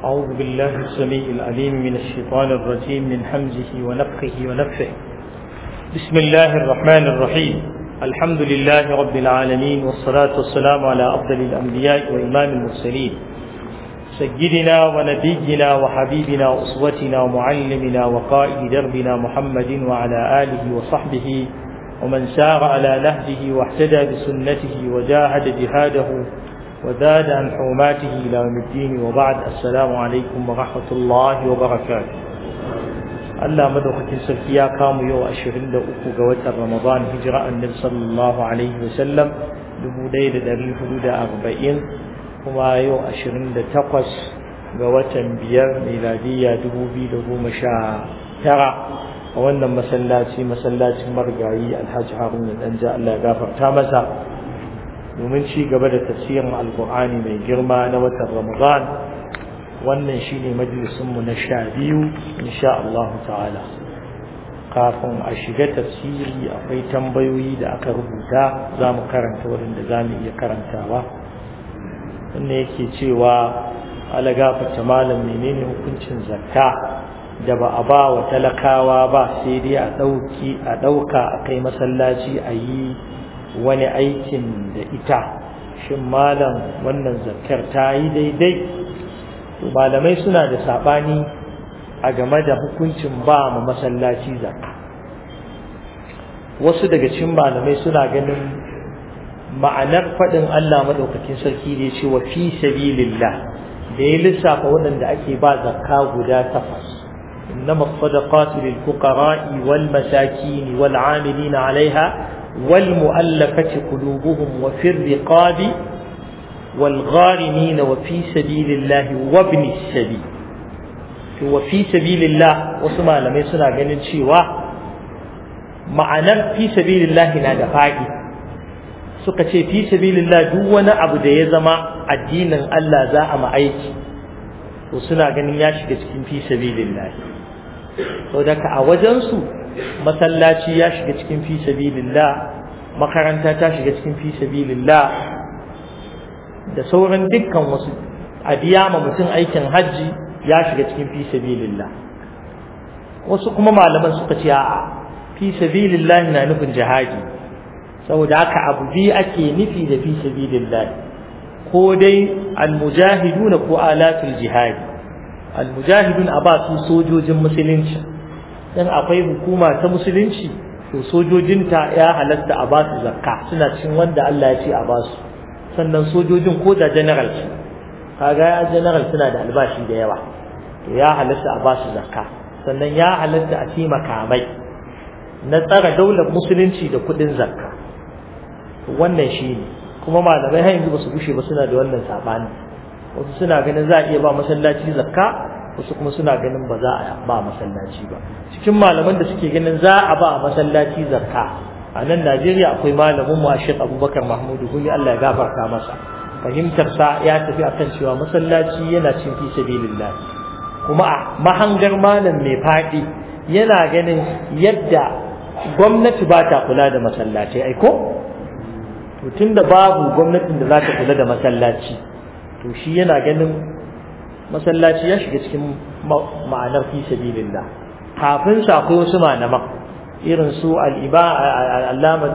أعوذ بالله السميع العليم من الشيطان الرجيم من حمزه ونفخه ونفخه بسم الله الرحمن الرحيم الحمد لله رب العالمين والصلاة والسلام على أفضل الأنبياء وإمام المرسلين سيدنا ونبينا وحبيبنا وأسوتنا ومعلمنا وقائد دربنا محمد وعلى آله وصحبه ومن سار على نهجه واهتدى بسنته وجاهد جهاده وزاد عن حرماته إلى يوم الدين وبعد السلام عليكم ورحمة الله وبركاته Allah madaukakin sarki ya kamu yau ashirin da uku ga watan Ramadan hijira annabi sallallahu alaihi wasallam dubu ɗaya da ɗari hudu da arba'in kuma yau ashirin da takwas ga watan biyar miladiyya dubu biyu da goma sha tara a wannan masallaci masallacin marigayi alhaji haruna ɗanja Allah ya gafarta masa domin ci gaba da tafsirin alkur'ani mai girma na watan Ramadan wannan shine majalisunmu na sha biyu insha Allah ta'ala kafin a shiga tafsiri akwai tambayoyi da aka rubuta za mu karanta wurin da za mu iya karantawa wannan yake cewa ala gafata malam menene hukuncin zakka da ba a ba wa talakawa ba sai dai a ɗauki a ɗauka a kai masallaci a yi wani aikin da ita shin malam wannan zakkar ta yi daidai to malamai suna da sabani a game da hukuncin ba mu masallaci zakka wasu daga cikin malamai suna ganin ma'anar faɗin Allah madaukakin sarki da ya ce wa fi sabilillah da ya lissafa waɗanda ake ba zakka guda takwas إنما الصدقات للفقراء والمساكين والعاملين عليها والمؤلفة قلوبهم وفي الرقاب والغارمين وفي سبيل الله وابن السبيل وفي سبيل الله وسمع لما يسنا ganin cewa ma'anar fi sabilillah na da faɗi suka ce fi sabilillah duk wani abu da ya zama addinin Allah za a ma aiki to suna ganin ya shiga cikin fi sabilillah to daga a wajen su masallaci ya shiga cikin fi sabilillah makaranta ta shiga cikin fi sabilillah da sauran dukkan wasu a biya ma mutum aikin hajji ya shiga cikin fi sabilillah wasu kuma malaman suka ce a'a fi sabilillah na nufin jihadi saboda haka abu biyu ake nufi da fi sabilillah ko dai almujahidun ko alatul jihadi almujahidun a ba su sojojin musulunci dan akwai hukuma ta musulunci to sojojinta ya halatta a ba su zakka suna cikin wanda Allah ya ce a ba su sannan sojojin ko da general su kaga ya general suna da albashi da yawa to ya halatta a basu zakka sannan ya halatta a ci makamai na tsara daular musulunci da kudin zakka wannan shine kuma malamai har yanzu basu gushe ba suna da wannan sabani wasu suna ganin za a iya ba masallaci zakka wasu kuma suna ganin ba za a ba masallaci ba cikin malaman da suke ganin za a ba masallaci zakka a nan Najeriya akwai malamin mu Sheikh Abubakar Mahmud Gumi Allah ya gafarta masa fahimtar sa ya tafi akan cewa masallaci yana cin fi sabilillah kuma a mahangar malam mai fadi yana ganin yadda gwamnati ba ta kula da masallaci ai ko to tunda babu gwamnatin da za ta kula da masallaci to shi yana ganin masallaci ya shiga cikin ma'anar fi sabilillah kafin sa akwai wasu malaman irin su al'allama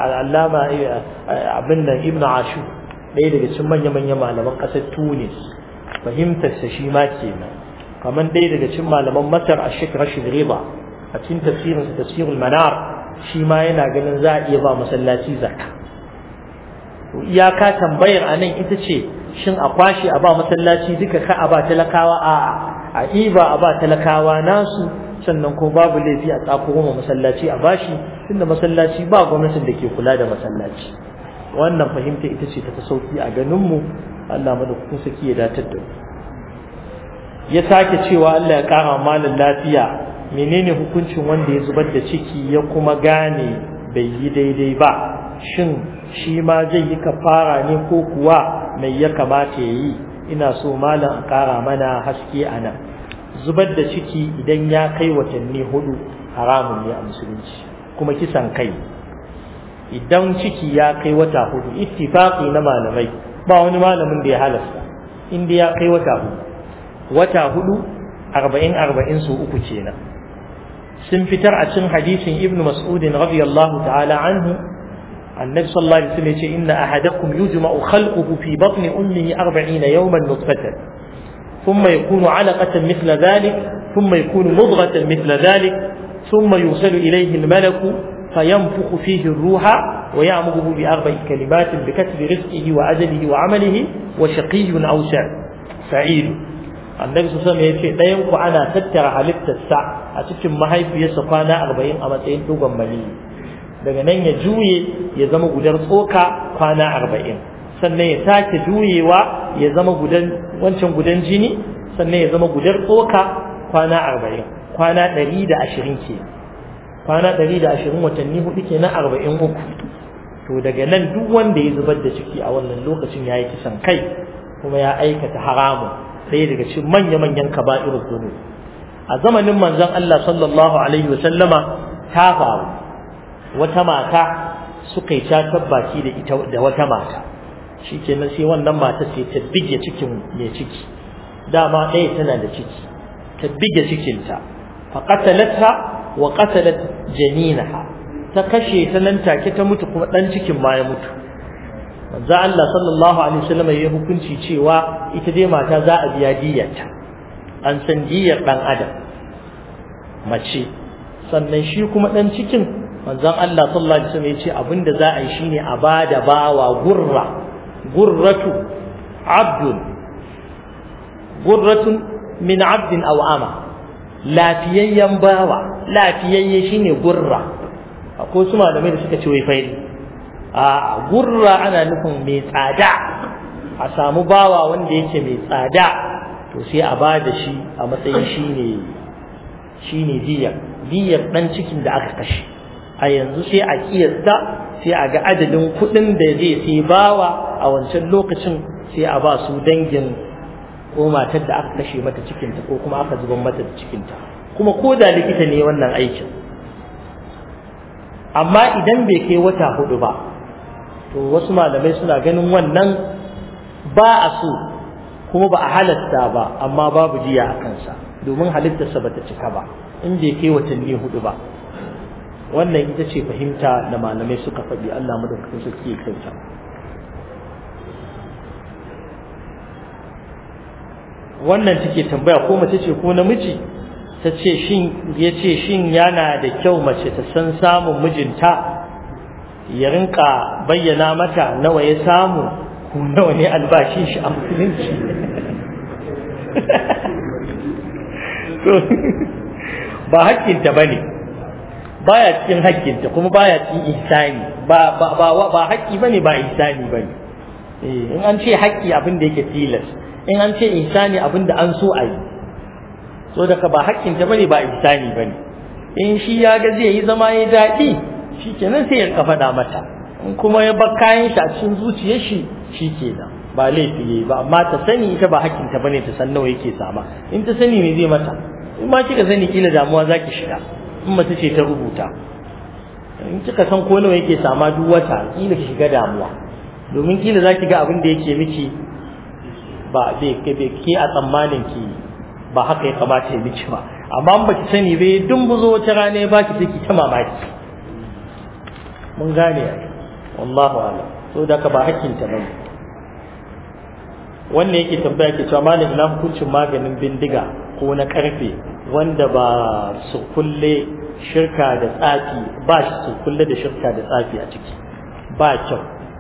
abin nan ibn ashu ɗaya daga cikin manya-manya malaman ƙasar tunis fahimtarsa shi ma kenan kamar ɗaya daga cikin malaman masar a shek rashid riba a cikin tafsirinsa tafsirul manar shi ma yana ganin za a iya ba masallaci zakka iyaka tambayar a nan ita ce shin a kwashe a ba masallaci duka ka a ba talakawa a'a a iba a ba talakawa nasu sannan ko babu laifi a tsako goma masallaci a bashi tunda masallaci ba gwamnatin da ke kula da masallaci wannan fahimta ita ce ta sauki a ganinmu Allah madaukakin saki ya datar da ya sake cewa Allah ya kara malin lafiya menene hukuncin wanda ya zubar da ciki ya kuma gane bai yi daidai ba shin shi ma zai yi kafara ne ko kuwa mai ya kamata ya yi ina so malam a kara mana haske a nan zubar da ciki idan ya kai watanni hudu haramun ne a musulunci kuma kisan kai idan ciki ya kai wata hudu ittifaqi na malamai ba wani malamin da ya halasta inda ya kai wata hudu wata hudu arba'in arba'in su uku kenan sun fitar a cikin hadisin ibn mas'udin radiyallahu ta'ala anhu النبي صلى الله عليه وسلم يقول إن أحدكم يجمع خلقه في بطن أمه أربعين يوما نطفة ثم يكون علقة مثل ذلك ثم يكون مضغة مثل ذلك ثم يوصل إليه الملك فينفخ فيه الروح ويأمره بأربع كلمات بكتب رزقه وأجله وعمله وشقي أو سعيد annabi su sama ya ce ɗayan ku ana tattara halittarsa a cikin mahaifiyarsa kwana arba'in a matsayin dogon maniyi daga nan ya juye ya zama gudar tsoka kwana arba'in sannan ya sake juyewa ya zama gudan wancan gudan jini sannan ya zama gudar tsoka kwana arba'in kwana ɗari da ashirin ke kwana ɗari da ashirin watanni hudu ke na arba'in uku to daga nan duk wanda ya zubar da ciki a wannan lokacin ya yi kisan kai kuma ya aikata haramun ɗaya daga cikin manya-manyan kaba'ir zunu a zamanin manzon Allah sallallahu alaihi wa sallama ta faru wata mata suka yi catar baki da ita da wata mata shikenan sai wannan mata sai ta bige cikin mai ciki dama ɗaya tana da ciki ta bige cikinta fa qatalatha wa qatalat janinaha ta kashe ta nan take ta mutu kuma dan cikin ma ya mutu manzo Allah sallallahu alaihi wasallam ya hukunci cewa ita dai mata za a biya diyarta an san diyar dan adam mace sannan shi kuma dan cikin manzon Allah sallallahu alaihi wasallam ya ce abinda za a yi shine a bada bawa gurra gurratu abdun gurratun min abdin aw ama lafiyayyen bawa lafiyayye shine gurra akwai su malamai da suka ce wai faili a gurra ana nufin mai tsada a samu bawa wanda yake mai tsada to sai a ba da shi a matsayin shine shine diyar diyar dan cikin da aka kashe a yanzu sai a kiyasta sai a ga adadin kuɗin da zai sai bawa a wancan lokacin sai a ba su dangin ko matar da aka kashe mata cikinta ko kuma aka zuban mata da cikinta kuma ko da likita ne wannan aikin amma idan bai kai wata hudu ba to wasu malamai suna ganin wannan ba a so kuma ba a halatta ba amma babu jiya a kansa domin halittarsa bata cika ba in bai kai watanni hudu ba wannan ita ce fahimta da malamai suka faɗi Allah madaukakin sarki ya kyauta wannan take tambaya ko mace ce ko namiji ta ce shin ya ce shin yana da kyau mace ta san samun mijinta ya rinka bayyana mata nawa ya samu ko nawa ne albashin shi a musulunci ba hakkinta ba ne baya cikin hakkinta kuma baya cikin ihsani ba ba ba ba hakki bane ba ihsani bane eh in an ce hakki abin da yake tilas in an ce ihsani abin da an so a yi so daga ba hakkinta bane ba ihsani bane in shi ya ga zai yi zama ya daɗi shi kenan sai ya rika faɗa mata in kuma ya bar kayan shi a cikin zuciyar shi shi kenan ba laifi yayi ba amma ta sani ita ba hakkinta bane ta san nawa yake sama in ta sani me zai mata in ma kika sani kila damuwa zaki shiga in mace ce ta rubuta in kika san ko nawa yake sama duk wata kila ki shiga damuwa domin kila zaki ga abin da yake miki ba bai ke a tsammanin ki ba haka ya kamata ya miki ba amma in baki sani bai dumbuzo wata rana ya baki sai ki ta mamaki mun gane wallahu a'lam so da ka ba hakkin ta bane wannan yake tambaya ke cewa malam ina hukuncin maganin bindiga ko na karfe wanda ba su kulle shirka da tsafi ba shi su kulle da shirka da tsafi a ciki ba kyau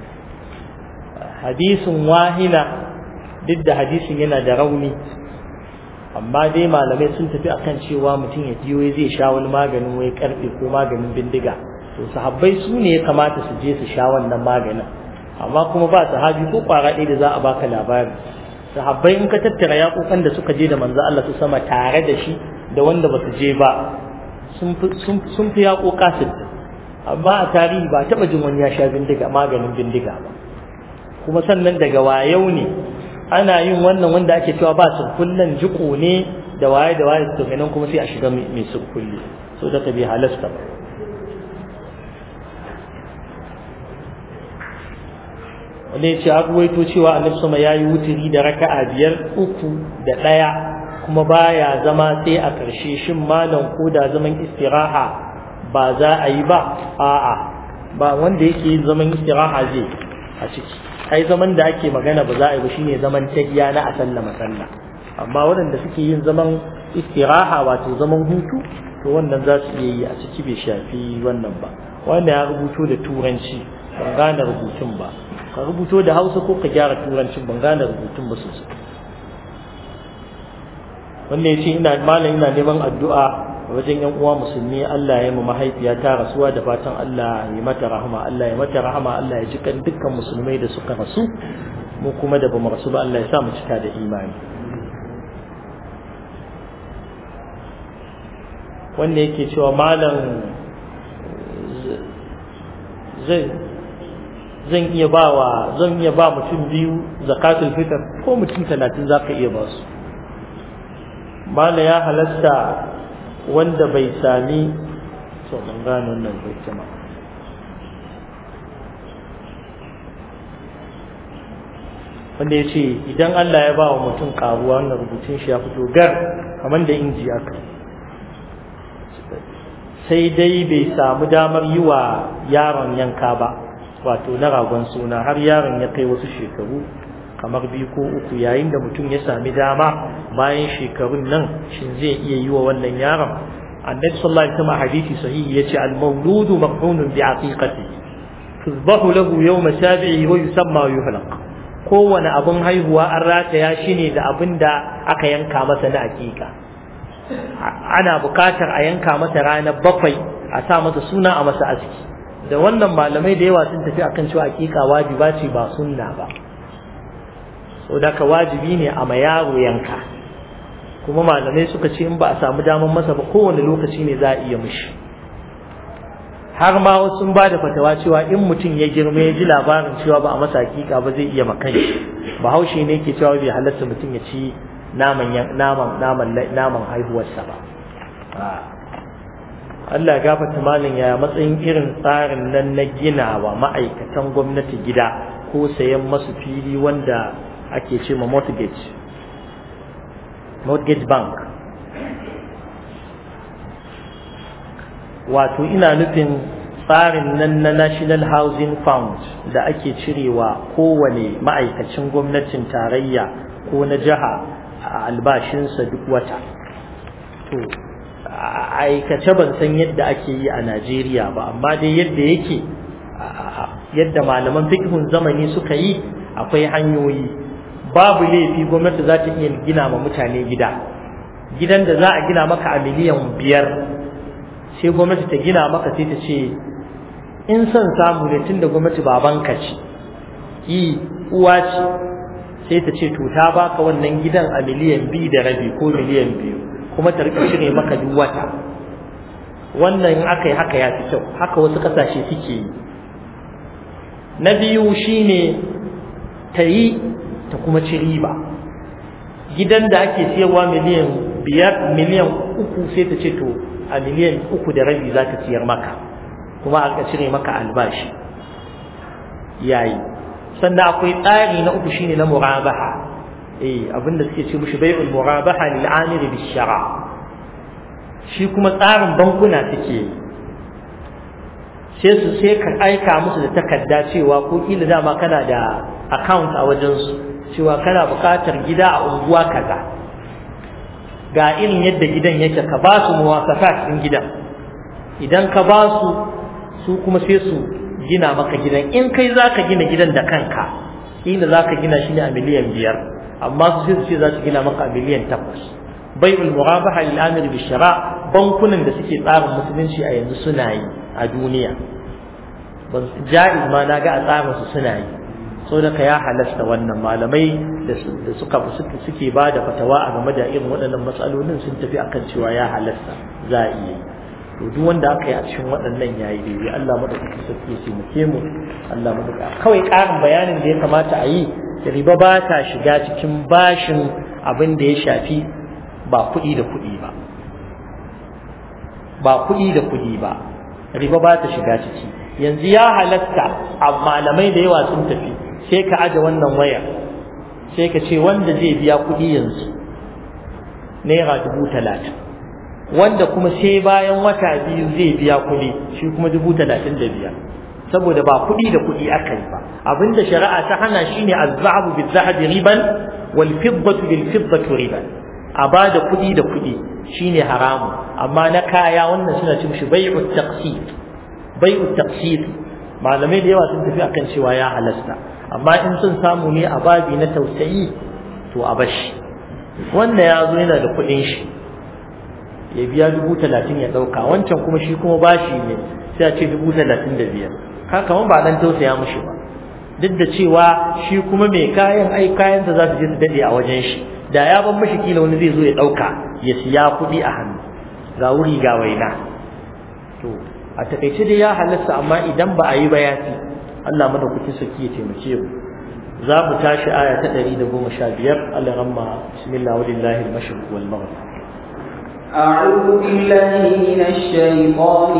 hadisin wahina duk da hadisin yana da rauni amma dai malamai sun tafi akan cewa mutum ya jiyo zai sha wani maganin wai karfe ko maganin bindiga to sahabbai su ne ya kamata su je su sha wannan maganin amma kuma ba sahabi ko kwara ɗaya da za a baka labari sahabbai in ka tattara yaƙoƙan da suka je da manzo Allah su sama tare da shi da wanda ba su je ba sun fi yaƙoƙa sittin amma a tarihi ba taɓa jin wani ya sha bindiga maganin bindiga ba kuma sannan daga wayau ne ana yin wannan wanda ake cewa ba surkullen jiko ne da waye da waye to ganin kuma sai a shiga mai surkulli so da ta bi halasta ba wanda ya ce an ruwaito cewa annabi sama ya yi wuturi da raka'a biyar uku da ɗaya kuma baya zama sai a ƙarshe shin malam ko da zaman istiraha ba za a yi ba a'a ba wanda yake yin zaman istiraha zai a ciki ai zaman da ake magana ba za a yi ba shine zaman tahiya na a sallama sallah amma waɗanda suke yin zaman istiraha wato zaman hutu to wannan za su iya yi a ciki bai shafi wannan ba wanda ya rubuto da turanci ban gane rubutun ba ka rubuto da hausa ko ka gyara turancin ban gane rubutun ba sosai wanda ya ce ina malam ina neman addu'a wajen yan uwa musulmi Allah ya mu mahaifiya ta rasuwa da fatan Allah ya mata rahama Allah ya mata rahama Allah ya jikan dukkan musulmai da suka rasu mu kuma da bamu rasu ba Allah ya sa mu cika da imani wanda yake cewa malam zai zan iya ba wa zan iya ba mutum biyu zakatul fitr ko mutum talatin zaka iya ba su mala ya halasta wanda bai sami so ban gane wannan bai kuma wanda ya ce idan Allah ya ba wa mutum karuwa wannan rubutun shi ya fito gar kamar da inji aka sai dai bai samu damar yi wa yaron yanka ba wato na ragon suna har yaron ya kai wasu shekaru kamar biyu ko uku yayin da mutum ya sami dama bayan shekarun nan shin zai iya yi wa wannan yaron annabi sallallahu alaihi wasallam hadisi sahihi yace al-mawludu maqhunun bi aqiqatihi tuzbahu lahu yawma sabi'i wa yusamma wa yuhlaq kowane abin haihuwa an rataya shi ne da abin da aka yanka masa na aqiqa ana bukatar a yanka masa ranar bakwai a sa masa suna a masa aski da wannan malamai da yawa sun tafi akan cewa aqiqa wajiba ce ba sunna ba saboda ka wajibi ne a ma yaro yanka kuma malamai suka ce in ba a samu damar masa ba kowane lokaci ne za a iya mishi har ma wasu ba da fatawa cewa in mutum ya girma ya ji labarin cewa ba a masa hakika ba zai iya makan shi bahaushe ne ke cewa bai halatta mutum ya ci naman naman naman naman haihuwarsa ba Allah gafarta malin ya matsayin irin tsarin nan na gina wa ma'aikatan gwamnati gida ko sayan masu fili wanda ake ce ma mortgage mortgage bank wato ina nufin tsarin nan na national housing fund da ake cirewa kowane ma'aikacin gwamnatin tarayya ko na jiha a albashinsa duk wata to aikace ban san yadda ake yi a najeriya ba amma dai yadda yake yadda malaman fikihun zamani suka yi akwai hanyoyi babu laifi gwamnati za ta iya gina ma mutane gida gidan da za a gina maka a miliyan biyar sai gwamnati ta gina maka sai ta ce in son samu ne tun da gwamnati babanka ce yi uwa ce sai ta ce to ta baka wannan gidan a miliyan biyu da rabi ko miliyan biyu kuma ta rika cire maka duk wata wannan in aka yi haka ya fi kyau haka wasu kasashe suke yi na biyu shine ta yi ta kuma ci riba gidan da ake siyarwa miliyan biyar miliyan uku sai ta ce to a miliyan uku da rabi za ta siyar maka kuma aka cire maka albashi yayi sannan akwai tsari na uku shine na murabaha eh abinda suke ce mushi bai'ul murabaha lil amiri bis shara shi kuma tsarin bankuna suke sai su sai ka aika musu da takarda cewa ko kila dama kana da account a wajen su cewa kana buƙatar gida a unguwa kaza ga irin yadda gidan yake ka ba su muwafaqat din gidan idan ka ba su su kuma sai su gina maka gidan in kai zaka gina gidan da kanka kila zaka gina shi ne a miliyan biyar amma su sai su ce za su gina maka a miliyan takwas bai'ul murabaha lil amir bi shara bankunan da suke tsarin musulunci a yanzu suna yi a duniya ban ja'iz ma na ga a tsarin su suna yi saboda ka ya halasta wannan malamai da suka suke ba da fatawa a game da irin waɗannan matsalolin sun tafi akan cewa ya halasta za a iya to duk wanda aka yi a cikin waɗannan yayi daidai Allah madaukaki sarki ya taimake mu Allah madaukaki kawai ƙarin bayanin da ya kamata a yi riba ba ta shiga cikin bashin abin da ya shafi ba kuɗi da kuɗi ba ba kuɗi da kuɗi ba riba ba ta shiga ciki yanzu ya halatta a malamai da yawa sun tafi sai ka aje wannan waya sai ka ce wanda zai biya kuɗi yanzu naira dubu talatin wanda kuma sai bayan wata biyu zai biya kuɗi shi kuma dubu talatin da biyar saboda ba kuɗi da kuɗi aka yi ba abinda shari'a ta hana shine az-zahabu bil-zahabi riban wal fiddatu bil fiddati riban a ba da kuɗi da kuɗi shine haramu amma na kaya wannan suna cin shi bai'u taqsid bai'u taqsid malamai da yawa sun tafi akan cewa ya halasta amma in sun samu ne a babi na tausayi to a bashi wanda ya zo yana da kuɗin shi ya biya dubu talatin ya ɗauka wancan kuma shi kuma bashi ne sai a ce dubu talatin da biyar ka kamar ba dan tausaya mushi ba duk da cewa shi kuma mai kayan ai kayansa za su je su daɗe a wajen shi da ya ban mashi kila wani zai zo ya ɗauka ya siya kuɗi a hannu ga wuri ga waina to a takaice dai ya halasta amma idan ba a yi ba ya fi Allah madaukakin sarki ya taimake mu za mu tashi aya ta ɗari da goma sha biyar Allah ramma bismillah walillahi al-mashriq wal maghrib أعوذ بالله من الشيطان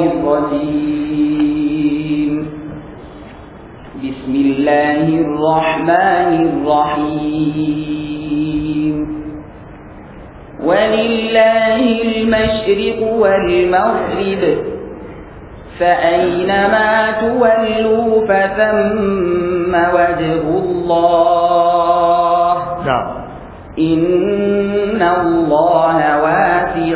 الرجيم بسم الله الرحمن الرحيم ولله المشرق والمغرب فأينما تولوا فثم وجه الله نعم إن الله واسع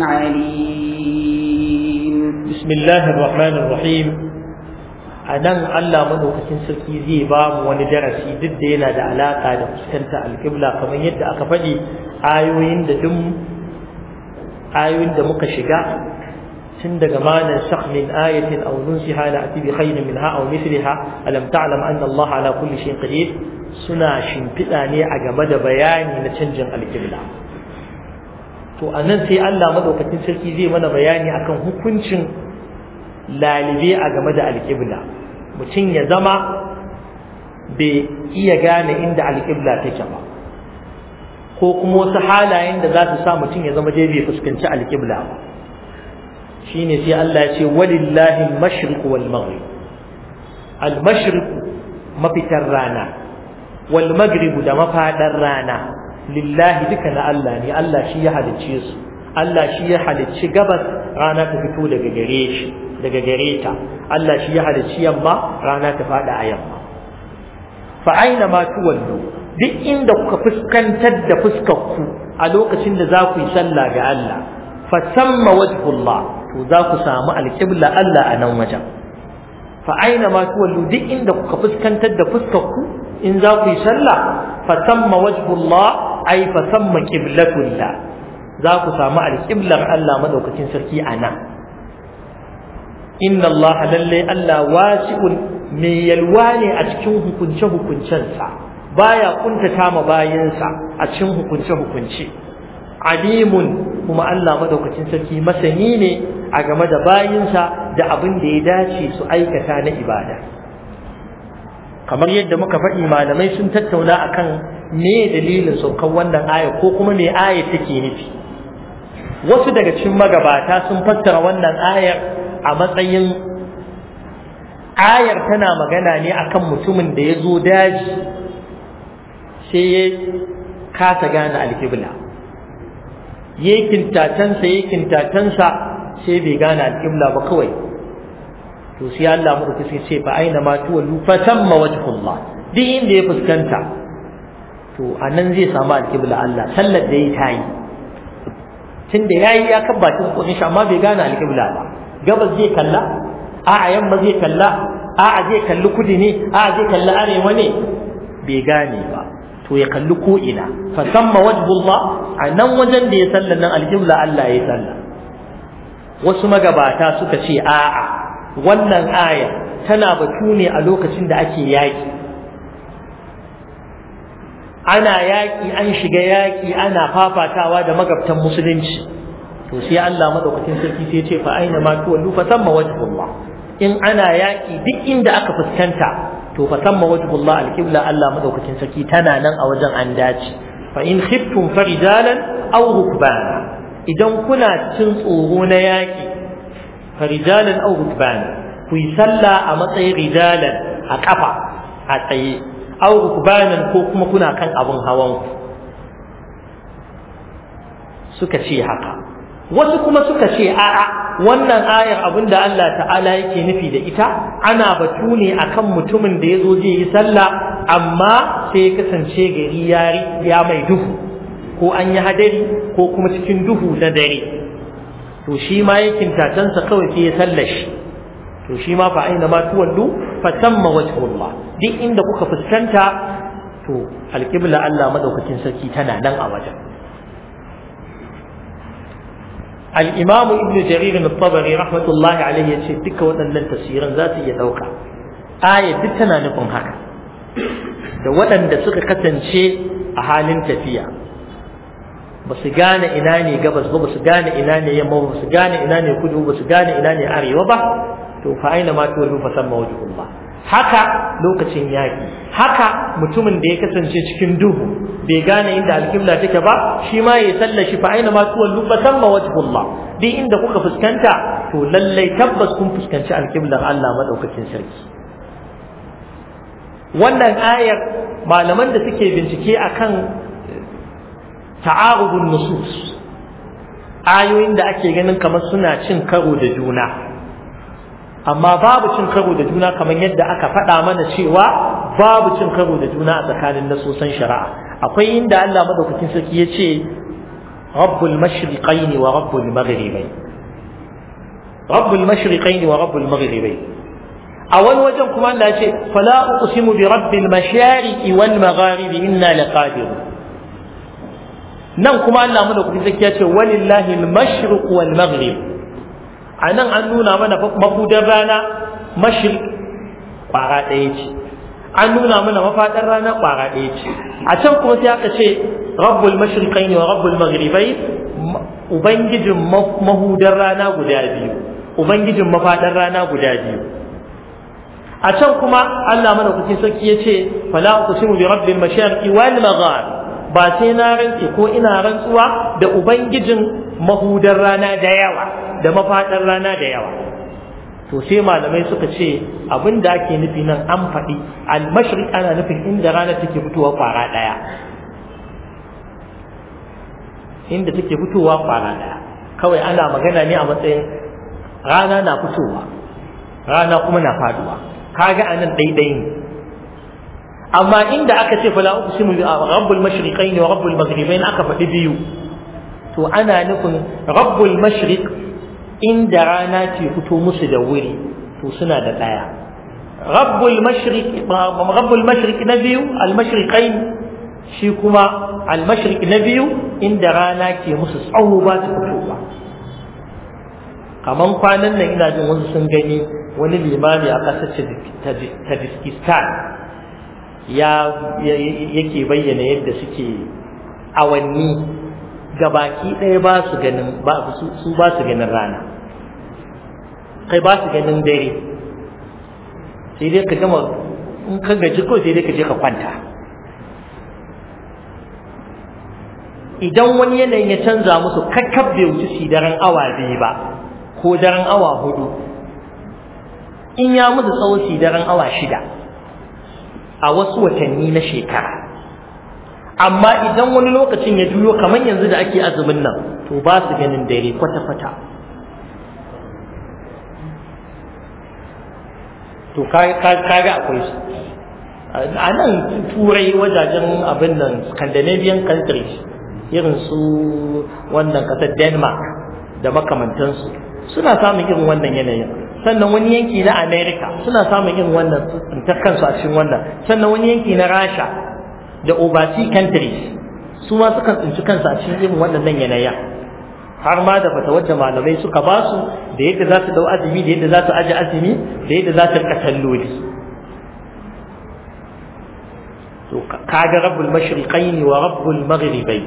عليم بسم الله الرحمن الرحيم anan Allah madaukakin sarki zai ba mu wani darasi duk da yana da alaka da fuskanta alƙibla kamar yadda aka faɗi ayoyin da duk ayoyin da muka shiga tun daga manan sakh min ayatin aw nunsiha la ati bi khairin minha aw mithliha alam ta'lam anna Allah ala kulli shay'in qadir suna shimfiɗa ne a game da bayani na canjin alƙibla to anan sai Allah madaukakin sarki zai mana bayani akan hukuncin lalibe a game da alƙibla mutum ya zama bai iya gane inda alƙibla take ba ko kuma wasu halayen da za su sa mutum ya zama dai bai fuskanci alƙibla ba shine sai Allah ya ce walillahi al-mashriq wal maghrib al-mashriq mafitar rana wal maghrib da mafadar rana lillahi duka na Allah ne Allah shi ya halicce su Allah shi ya halicci gabas rana ta fito daga gare shi daga gare ta Allah shi ya halicci yamma rana ta fada a yamma fa aina ma tuwallu duk inda kuka fuskantar da fuskar ku a lokacin da za ku yi sallah ga Allah fa samma wajhullah to za ku samu alqibla Allah a nan wajen fa aina ma tuwallu duk inda kuka fuskantar da fuskar ku in za ku yi sallah fa samma wajhullah ay fa samma qiblatullah za ku samu alqiblar Allah madaukakin sarki a nan inna Allah lalle Allah wasi'un mai yalwa ne a cikin hukunce hukuncensa baya kuntata ma bayansa a cikin hukunce hukunce alimun kuma Allah madaukakin sarki masani ne a game da bayinsa da abin da ya dace su aikata na ibada kamar yadda muka faɗi malamai sun tattauna akan me dalilin saukan wannan aya ko kuma me aya take nufi wasu daga cikin magabata sun fassara wannan ayar a matsayin ayar tana magana ne akan mutumin da ya zo daji sai ya kasa gane alkibla ya kintatansa ya kintatansa sai bai gane alkibla ba kawai to sai Allah mu sai ce fa aina ma tuwallu fa tamma wajhullah duk inda ya fuskanta to anan zai samu alkibla Allah sallar da ya tayi tunda yayi ya kabbata ko shi amma bai gane alkibla ba gabas zai kalla a'a yamma zai kalla a'a zai kalli kudi ne a'a zai kalli arewa ne bai gane ba to ya kalli ko ina fa samma wajhullah a nan wajen da ya sallan nan aljibla Allah ya salla wasu magabata suka ce a'a wannan aya tana batu ne a lokacin da ake yaki ana yaki an shiga yaki ana fafatawa da magabtan musulunci to sai Allah madaukakin sarki sai ya ce fa aina ma tuwallu fa samma wajhullah in ana yaki duk inda aka fuskanta to fa samma wajhullah alqibla Allah madaukakin sarki tana nan a wajen an dace fa in khiftum farijalan aw rukbana idan kuna cin tsoro na yaki farijalan aw rukbana ku yi sallah a matsayin rijalan a kafa a tsaye aw rukbanan ko kuma kuna kan abun hawan ku suka ce haka wasu kuma suka ce a'a wannan ayar abinda Allah ta'ala yake nufi da ita ana batu ne akan mutumin da ya zo zai yi sallah amma sai ya kasance gari ya mai duhu ko an yi hadari ko kuma cikin duhu na dare to shi ma yakin tatansa kawai sai ya sallashi to shi ma fa aina ma tuwallu fa tamma wajhullah duk inda kuka fuskanta to alqibla Allah madaukakin sarki tana nan a wajen al-imam ibn jarir al-tabari rahmatullahi alayhi yace duka waɗannan tafsiran za su iya dauka aya duk tana nufin haka da waɗanda suka kasance a halin tafiya ba su gane ina ne gabas ba ba su gane ina ne yamma ba su gane ina ne kudu ba su gane ina ne arewa ba to fa aina ma tuwallu fa samma wajhullah haka lokacin yaki haka mutumin da ya kasance cikin duhu bai gane inda alkibla take ba shi ma ya sallashi fa aina ma tuwallu fa samma wajhullah duk inda kuka fuskanta to lallai tabbas kun fuskanci alkiblar Allah madaukakin sarki wannan ayar malaman da suke bincike akan ta'arubun nusus ayoyin da ake ganin kamar suna cin karo da juna amma babu cin karo da juna kamar yadda aka faɗa mana cewa babu cin karo da juna a tsakanin nasosan shari'a akwai inda Allah madaukakin sarki ya ce rabbul mashriqain wa rabbul maghribain rabbul mashriqain wa rabbul maghribain a wani wajen kuma Allah ya ce fala uqsimu bi rabbil mashariqi wal magharibi inna laqadirun nan kuma Allah mana kuɗi zaki ya ce walillahi al-mashriq wal maghrib anan an nuna mana mafudan rana mashriq kwara ɗaya ce an nuna mana mafaɗar rana kwara ɗaya ce a can kuma sai aka ce rabbul mashriqain wa rabbul maghribain ubangijin mahudan rana guda biyu ubangijin mafaɗar rana guda biyu a can kuma Allah mana kuɗi sarki ya ce fala uqsimu bi rabbil mashariqi wal maghrib ba sai na rantse ko ina rantsuwa da ubangijin mahudar rana da yawa da mafaɗar rana da yawa to sai malamai suka ce abin da ake nufi nan an faɗi al-mashriq ana nufin inda rana take fitowa kwara ɗaya inda take fitowa kwara ɗaya kawai ana magana ne a matsayin rana na fitowa rana kuma na faduwa kaga anan daidai ne amma inda aka ce fala uqsimu bi rabbul mashriqain wa rabbul maghribain aka faɗi biyu to ana nufin rabbul mashriq inda rana ke fito musu da wuri to suna da ɗaya rabbul mashriq rabbul mashriq na biyu al mashriqain shi kuma al mashriq na biyu inda rana ke musu tsawo ba ta fitowa kaman kwanan nan ina jin wasu sun gani wani limami a ƙasar Tajikistan ya yake bayyana yadda suke awanni gabaki ɗaya ba su ganin ba su ba su ganin rana kai ba su ganin dare sai dai ka gama in ka gaji ko sai dai ka je ka kwanta idan wani yanayin ya canza musu kakkab bai wuce shi daren awa biyu ba ko daren awa hudu in ya musu tsawo shi daren awa shida a wasu watanni na shekara amma idan wani lokacin ya juyo kamar yanzu da ake azumin nan to ba su ganin dare kwata-kwata to kaga akwai su a nan turai wajajen abin nan scandinavian countries irin su wannan kasar denmark da makamantansu suna samun irin wannan yanayin sannan wani yanki na america suna samun irin wannan tsintar kansu a cikin wannan sannan wani yanki na rasha da overseas countries su ma sukan tsinci kansu a cikin irin waɗannan yanayin har ma da fata wadda malamai suka ba su da yadda za su dau azumi da yadda za su aji azumi da yadda za su rika salloli to kaga rabbul mashriqaini wa rabbul maghribai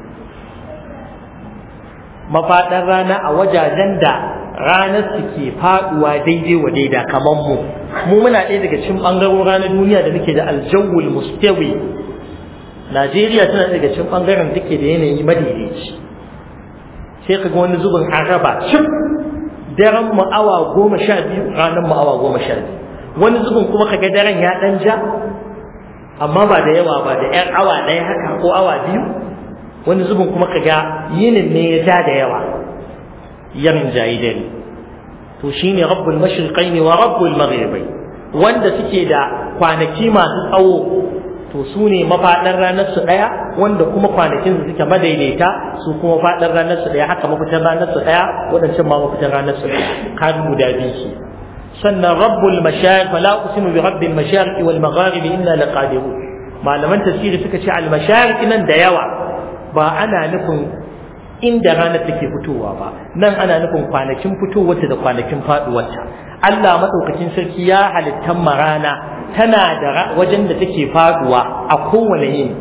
mafaɗar rana a wajajen da ranar su ke faɗuwa daidai wa daida kamar mu mu muna ɗaya daga cikin ɓangarorin ranar duniya da muke da aljawul mustawi Najeriya tana daga cikin ɓangaren da ke da yanayi madaidaici sai ka ga wani zubin an raba cif daren mu awa goma sha biyu ranar mu awa goma sha biyu wani zubin kuma ka ga daren ya ɗan ja amma ba da yawa ba da ‘yan awa ɗaya haka ko awa biyu wani zubin kuma kaga yinin ne ya ja da yawa yamin jayi dare to shine rabbul mashriqaini wa rabbul maghribai wanda suke da kwanaki masu tsawo to su ne mafaɗar ranar su ɗaya wanda kuma kwanakin su suke madaidaita su kuma faɗar ranar su ɗaya haka mafitar ranar su ɗaya waɗancan ma mafitar ranar su ɗaya kan guda biyu ke sannan rabbul mashariq fala usimu bi rabbil mashariq wal magharibi inna laqadirun malaman tafsiri suka ce al mashariq nan da yawa ba ana nufin inda ranar take fitowa ba nan ana nufin kwanakin fitowarta da kwanakin faduwarta Allah madaukakin sarki ya halittan marana tana da wajen da take faduwa a kowane yini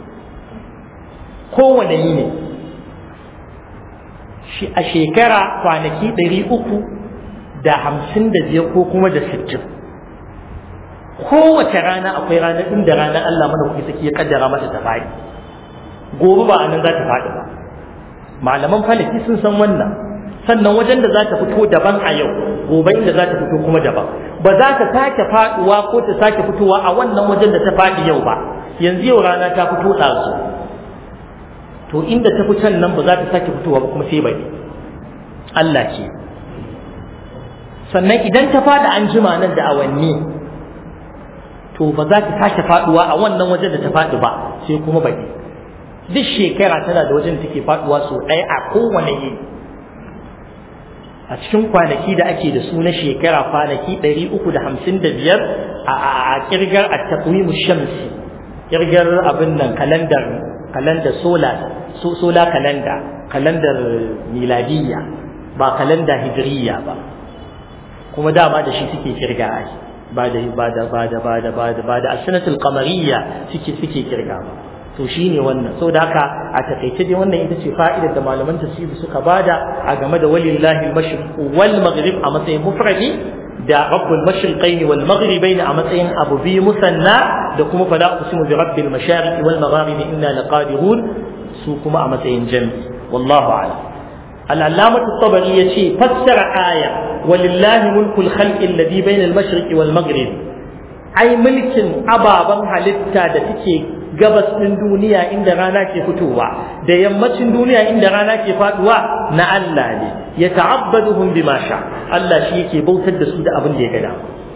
kowane yini shi a shekara kwanaki ɗari uku da hamsin da biyar ko kuma da sittin kowace rana akwai ranar inda ranar Allah madaukakin sarki ya kaddara mata ta faɗi gobe ba a nan za ta faɗi ba malaman falaki sun san wannan sannan wajen da za ta fito daban a yau gobe inda za ta fito kuma daban ba za ta sake faduwa ko ta sake fitowa a wannan wajen da ta faɗi yau ba yanzu yau rana ta fito ɗazu to inda ta fitan nan ba za ta sake fitowa ba kuma sai bai Allah ce sannan idan ta faɗi an jima nan da awanni to ba za ta sake faduwa a wannan wajen da ta faɗi ba sai kuma bai duk shekara tana da wajen da take faduwa sau ɗaya a kowane yini a cikin kwanaki da ake da su na shekara kwanaki 355 a kirgar a takwimu shamsi kirgar abin nan kalandar kalandar solar solar kalanda kalandar miladiyya ba kalanda hijriya ba kuma dama da shi suke kirga ai ba da ba da ba da ba da ba da ba da asnatul qamariyya suke suke kirga ba to shine wannan saboda haka a takaice dai wannan ita ce fa'idar da malaman tafsiri suka bada a game da walillahi al-mashriq wal maghrib a matsayin mufradi da rabbul mashriqain wal maghribain a matsayin abu bi musanna da kuma fala usimu bi rabbil mashariq wal magharib inna laqadirun su kuma a matsayin jami wallahu a'lam al-allamah at-tabari yace fassara aya walillahi mulkul khalqi alladhi bayna al-mashriq wal maghrib ai mulkin ababan halitta da take gabas ɗin duniya inda rana ke fitowa da yammacin duniya inda rana ke faduwa na Allah ne ya ta'abbaduhum bima sha Allah shi yake bautar da su da abin da ya gada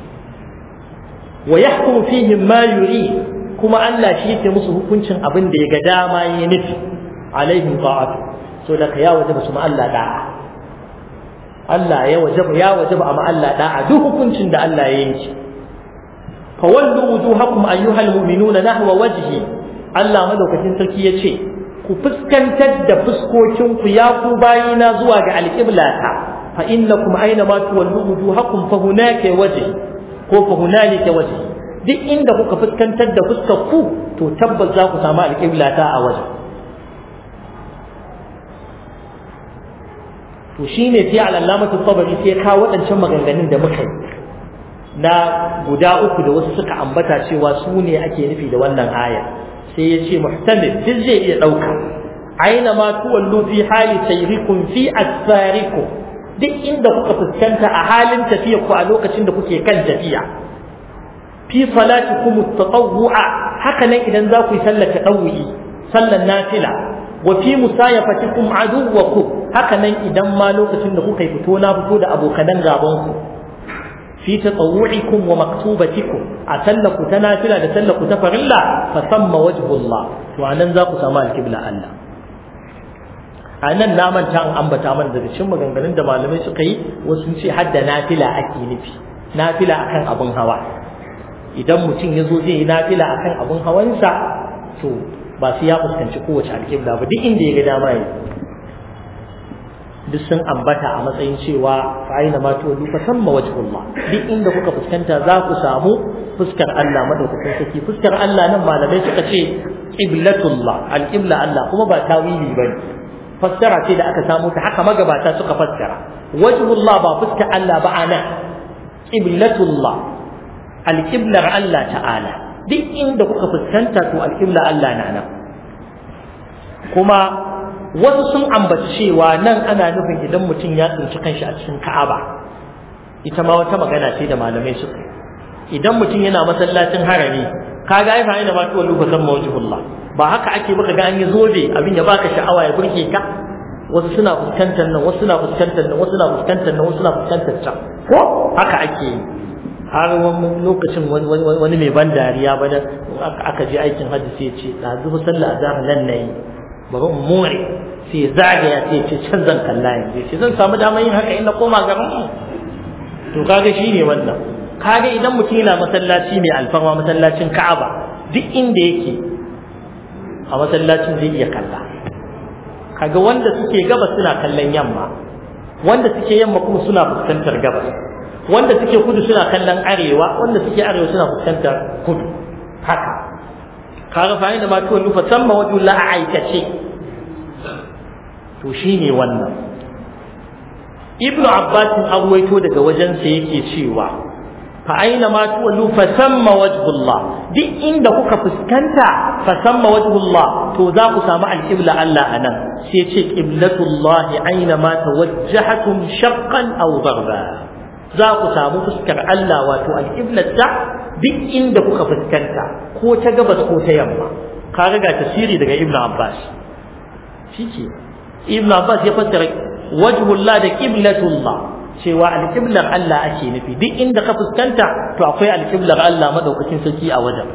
wa yahkumu fihim ma yuri kuma Allah shi yake musu hukuncin abin da ya ga dama ya nufi alaihim ta'atu so da ka ya wajaba su ma Allah da'a Allah ya wajaba ya wajaba amma Allah da'a duk hukuncin da Allah ya yanke fawallu wujuhakum ayyuhal mu'minuna nahwa wajhi Allah madaukakin sarki yace ku fuskantar da fuskokin ku ya ku bayina zuwa ga alqiblata fa innakum aina ma tuwallu wujuhakum fa hunaka wajhi ko fa hunalika wajhi duk inda kuka fuskantar da fuskar ku to tabbas za ku samu alqiblata a waje to shine sai al-allamatu tabari sai ka waɗancan maganganun da muka yi na guda uku da wasu suka ambata cewa su ne ake nufi da wannan aya sai ya ce muhtamil duk zai iya ɗauka aina ma tuwallu fi hali sayrikum fi asfarikum duk inda kuka fuskanta a halin tafiya ku a lokacin da kuke kan tafiya fi salatikum at-tatawwu'a haka nan idan za ku yi sallar tadawwi sallar nafila wa fi musayafatikum aduwwakum haka nan idan ma lokacin da kuka yi fito na fito da abokanan gaban ku في تطوعكم ومكتوبتكم أتلك تنافلة تسلك تفرلا فثم وجه الله وأنا ذاك سماء الكبلة الله anan na manta an ambata mana daga cikin maganganun da malamai suka yi wasu ce hadda nafila ake nufi nafila akan abin hawa idan mutum ya zo zai yi nafila akan abin hawansa to ba sai ya fuskanci kowace alƙibla ba duk inda ya ga dama ya duk sun ambata a matsayin cewa fa'ina ma tuwallu fa samma wajhullah duk inda kuka fuskanta za ku samu fuskar Allah madaukakin sarki fuskar Allah nan malamai suka ce qiblatullah alqibla Allah kuma ba tawili bane fassara ce da aka samu ta haka magabata suka fassara wajhullah ba fuskar Allah ba ana qiblatullah alqiblar Allah ta'ala duk inda kuka fuskanta to alqibla Allah na nan kuma wasu sun ambaci cewa nan ana nufin idan mutum ya tsinci kanshi a cikin Ka'aba ita ma wata magana ce da malamai suka idan mutum yana masallacin harami kaga ai fa ina ma tuwallu fa samma wajhullah ba haka ake baka ga an yi zobe abin ya baka sha'awa ya burge ka wasu suna fuskantar nan wasu suna fuskantar nan wasu suna fuskantar nan wasu suna fuskantar can ko haka ake yi har wani lokacin wani mai ban dariya ba da aka je aikin hajji sai ce da zuba sallah azhar nan nayi bari in more sai zagaya sai ce can zan kalla yanzu sai zan samu damar yin haka in na koma garin mu to kaga shine wannan kaga idan mutum yana masallaci mai alfarma masallacin Ka'aba duk inda yake a masallacin zai iya kalla kaga wanda suke gabas suna kallon yamma wanda suke yamma kuma suna fuskantar gabas wanda suke kudu suna kallon arewa wanda suke arewa suna fuskantar kudu haka kaga fa da ma tuwon nufa samma wajen la a aikace to shine wannan ibnu abbas arwaito daga wajensa yake cewa fa aina ma tuwallu fa samma wajhullah duk inda kuka fuskanta fa samma wajhullah to za ku samu alqibla Allah anan sai ce qiblatullah aina ma tawajjahatum shaqqan aw darba za ku samu fuskar Allah wato alqiblata duk inda kuka fuskanta ko ta gabas ko ta yamma ka ga tasiri daga ibnu abbas shike ibnu abbas ya fassara wajhullah da qiblatullah cewa alƙiblar Allah ake nufi duk inda ka fuskanta to akwai alƙiblar Allah madaukakin sarki a wajen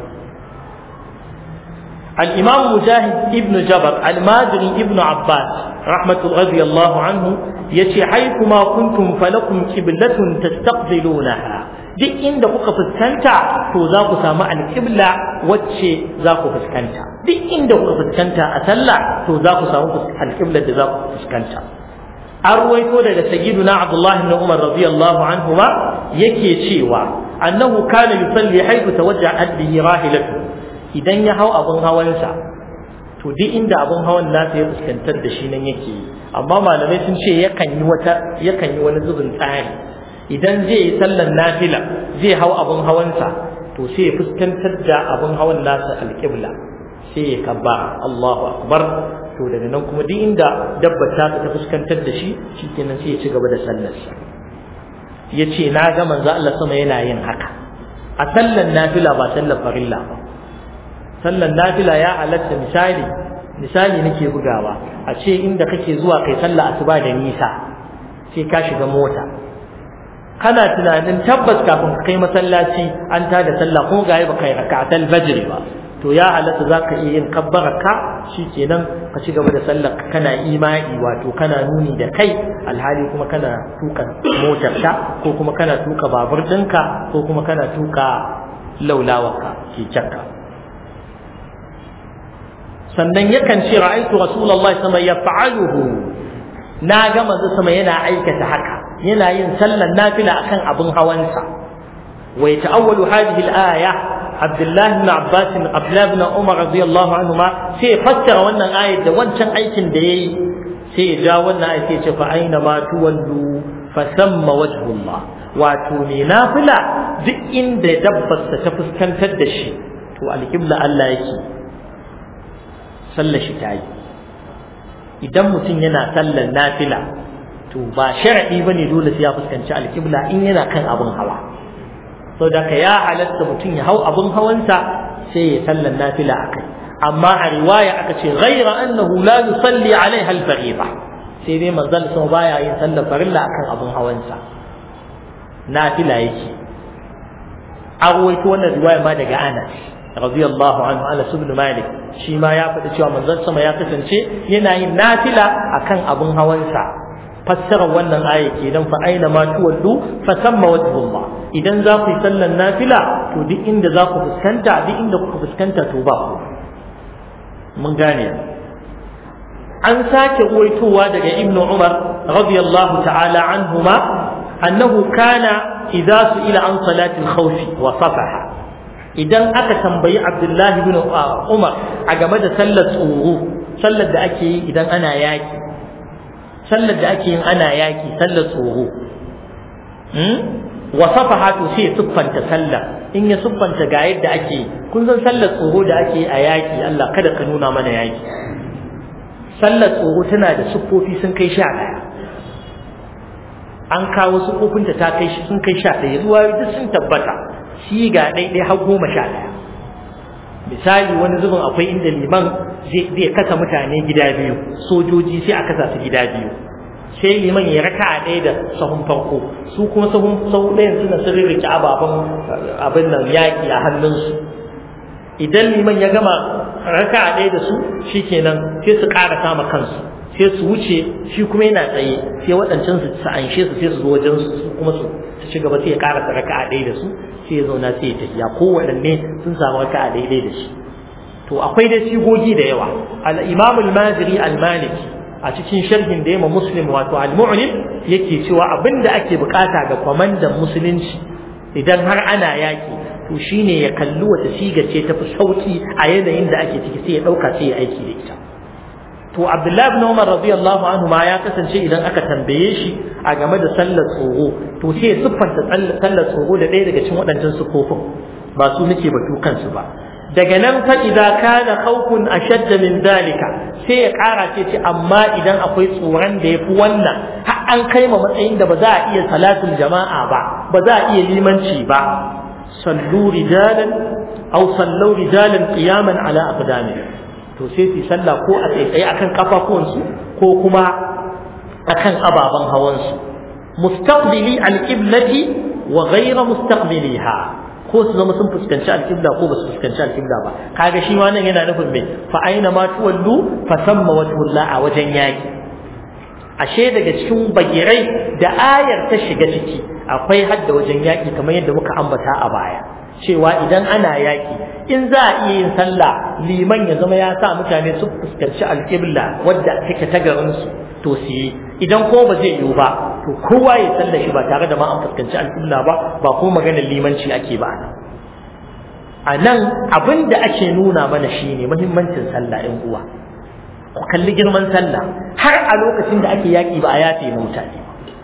al-imam mujahid ibn jabar al-madri ibn abbas rahmatu radiyallahu anhu yace haykuma kuntum falakum qiblatun tastaqbilunaha duk inda kuka fuskanta to za ku samu alƙibla wacce za ku fuskanta duk inda kuka fuskanta a sallah to za ku samu alƙiblar da za ku fuskanta an ruwaito daga sayyiduna Abdullah ibn Umar radiyallahu anhu ma yake cewa annahu kana yusalli haythu tawajjaha bihi rahilatu idan ya hau abun hawansa to duk inda abun hawan nasa ya fuskantar da shi nan yake amma malamai sun ce yakan yi wata yakan yi wani zubin tsari idan zai yi sallar nafila zai hau abun hawansa to sai ya fuskantar da abun hawan nasa alƙibla sai ya kabba Allahu akbar to daga nan kuma duk inda dabba ta ta fuskantar da shi shikenan sai ya ci gaba da sallarsa ya ce na ga manzo Allah sama yana yin haka a sallar nafila ba sallar farilla ba sallar nafila ya halatta misali misali nake bugawa a ce inda kake zuwa kai sallah asuba da nisa sai ka shiga mota kana tunanin tabbas kafin ka kai masallaci an tada sallah kuma ga ba kai raka'atul fajr ba to ya halatta za ka iya yin kabbaraka shi kenan ka ci gaba da sallar kana imani wato kana nuni da kai alhali kuma kana tuka motarka ko kuma kana tuka babur ɗinka ko kuma kana tuka laulawarka kekenka sannan yakan ce ra'aitu rasulullahi sama ya fa'aluhu na ga manzo sama yana aikata haka yana yin sallar nafila akan abin hawansa wa yata'awwalu hadhihi al-aya Abdullahi ibn Abbas Abdullahi ibn Umar radiyallahu anhuma sai fassara wannan ayat da wancan aikin da yayi sai ya ja wannan ayat sai ya ce fa aina ma tuwallu fa samma wajhullah wato ne nafila duk inda dabbarsa ta fuskantar da shi to alqibla Allah yake sallar shi tayi idan mutum yana sallar nafila to ba sharadi bane dole sai ya fuskanci alqibla in yana kan abin hawa sau da ka ya halatta mutum ya hau abin hawansa sai ya sallan nafila a kai amma a riwaya aka ce ghaira annahu la yusalli alaiha al-fariida sai dai manzon sama baya yin sallar farilla akan abin hawansa nafila yake a ruwaito wannan riwaya ma daga Anas radiyallahu anhu Anas ibn Malik shi ma ya faɗi cewa manzon sama ya kasance yana yin nafila akan abin hawansa fassarar wannan aya kenan fa aina ma tuwallu fa samma wajhullah idan za ku yi sallan nafila to duk inda za ku fuskanta duk inda kuka fuskanta to ba ku mun gane an sake uwaitowa daga ibn umar radiyallahu ta'ala anhuma annahu kana idza su'ila an salati al-khawf wa safaha idan aka tambayi abdullahi ibn umar a game da sallar tsoro sallar da ake yi idan ana yaki sallar da ake yin ana yaki sallar tsoro wasafaha to sai ya siffanta sallar in ya siffanta ga yadda ake kun san sallar tsoro da ake a yaki Allah kada ka nuna mana yaki sallar tsoro tana da siffofi sun kai sha ɗaya an kawo siffofinta ta kai sun kai sha ɗaya ruwa duk sun tabbata shi ga ɗaiɗai har goma sha ɗaya misali wani zubin akwai inda liman zai kasa mutane gida biyu sojoji sai a kasa su gida biyu sai liman ya raka a ɗaya da sahun farko su kuma sahun sahun ɗayan suna sun rike ababen abin nan yaƙi a hannunsu idan liman ya gama raka a ɗaya da su shikenan sai su ƙara sama kansu sai su wuce shi kuma yana tsaye sai waɗancan su anshe su sai su zo wajen su kuma su ci gaba sai ya ƙara raka a ɗaya da su sai ya zauna sai ya tafiya kowaɗanne sun samu raka a daidai da shi to akwai da sigogi da yawa al-imam al-maziri al-maliki a cikin sharhin da yamma muslim wato al-mu'lim yake cewa abinda ake bukata ga kwamandan musulunci idan har ana yaki to shine ya kalli wata siga ce tafi sauki a yanayin da ake ciki sai ya dauka sai ya aiki da ita to abdullahi ibn umar radiyallahu anhu ma ya kasance idan aka tambaye shi a game da sallar tsoro to sai ya siffanta sallar tsoro da ɗaya daga cikin waɗancan sufofin ba su nake batu kansu ba daga nan fa idza kana khawfun ashadda min dalika sai ya kara ce ce amma idan akwai tsoron da yafi wannan har an kai ma matsayin da ba za a iya salatul jama'a ba ba za a iya limanci ba sallu rijalan aw sallu rijalan qiyaman ala aqdami to sai su sallah ko a tsaye akan kafafuwansu ko kuma akan ababen hawansu mustaqbili al-qiblati wa ghayra mustaqbiliha ko su zama sun fuskanci alƙibla ko ba su fuskanci alƙibla ba kaga shi ma nan yana nufin mai fa aina ma tuwallu fa samma wajhullah a wajen yaki ashe daga cikin bagirai da ayar ta shiga ciki akwai hadda wajen yaki kamar yadda muka ambata a baya cewa idan ana yaki in za a iya yin sallah liman ya zama ya sa mutane su fuskanci alƙibla wadda take ta garin su to su yi idan ko ba zai yiwu ba to kowa ya sallah shi ba tare da ma an fuskanci alƙibla ba ba kuma maganar limanci ake ba a nan abin da ake nuna mana shine muhimmancin sallah ɗin uwa ku kalli girman sallah har a lokacin da ake yaƙi ba a yafe mutane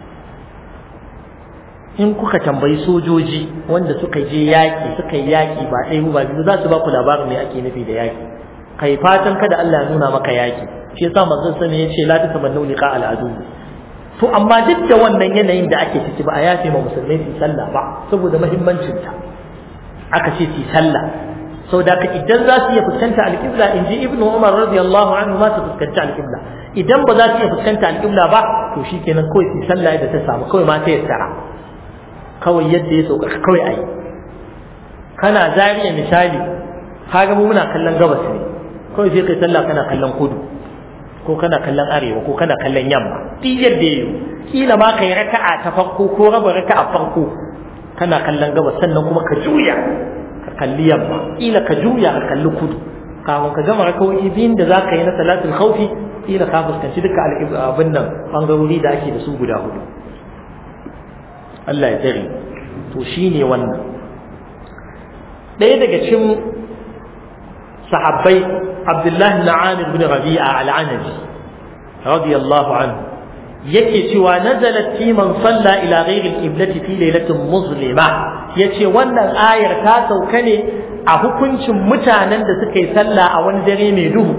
in kuka tambayi sojoji wanda suka je yaƙi suka yi yaƙi ba ɗaya ba biyu za su ba ku labarin me ake nufi da yaƙi kai fatan kada Allah ya nuna maka yaƙi shi yasa manzon sani ya ce la ta tamannu liqa al'adu to amma duk da wannan yanayin da ake ciki ba a yafe ma musulmai su sallah ba saboda muhimmancin ta aka ce su sallah sau da ka idan za su iya fuskanta alƙibla in ji ibnu umar radiyallahu anhu ma su fuskanci alƙibla idan ba za su iya fuskanta alƙibla ba to shikenan kawai su sallah yadda ta samu kawai ma ta yassara kawai yadda ya sauka kawai ayi kana zariya misali kaga mu muna kallon gabas ne kawai sai kai sallah kana kallon kudu ko kana kallon arewa ko kana kallon yamma duk yadda yayi kila ma kai raka'a ta farko ko raba raka'a farko kana kallon gabas sannan kuma ka juya ka kalli yamma kila ka juya ka kalli kudu kafin ka gama rakawoyi biyun da za ka yi na salatul khawfi kila ka fuskanci duka abin nan bangarori da ake da su guda hudu Allah ya tsare to shine wannan ɗaya daga cikin sahabbai Abdullahi ibn Amir bin Rabi'a al-Anabi radiyallahu anhu yake cewa nazalat fi man salla ila ghairi al-qiblati fi lailatin muzlima yace wannan ayar ta sauka ne a hukuncin mutanen da suka yi sallah a wani dare mai duhu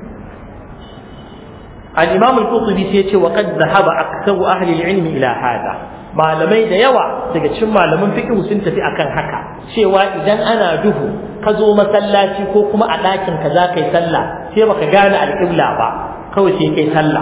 al-imam al-qurtubi sai yace wa qad dhahaba aktharu ahli al-ilm ila hada malamai da yawa daga cikin malaman fiqh sun tafi akan haka cewa idan ana duhu ka zo masallaci ko kuma a ɗakin ka za ka yi sallah sai baka gane alƙibla ba kawai sai kai sallah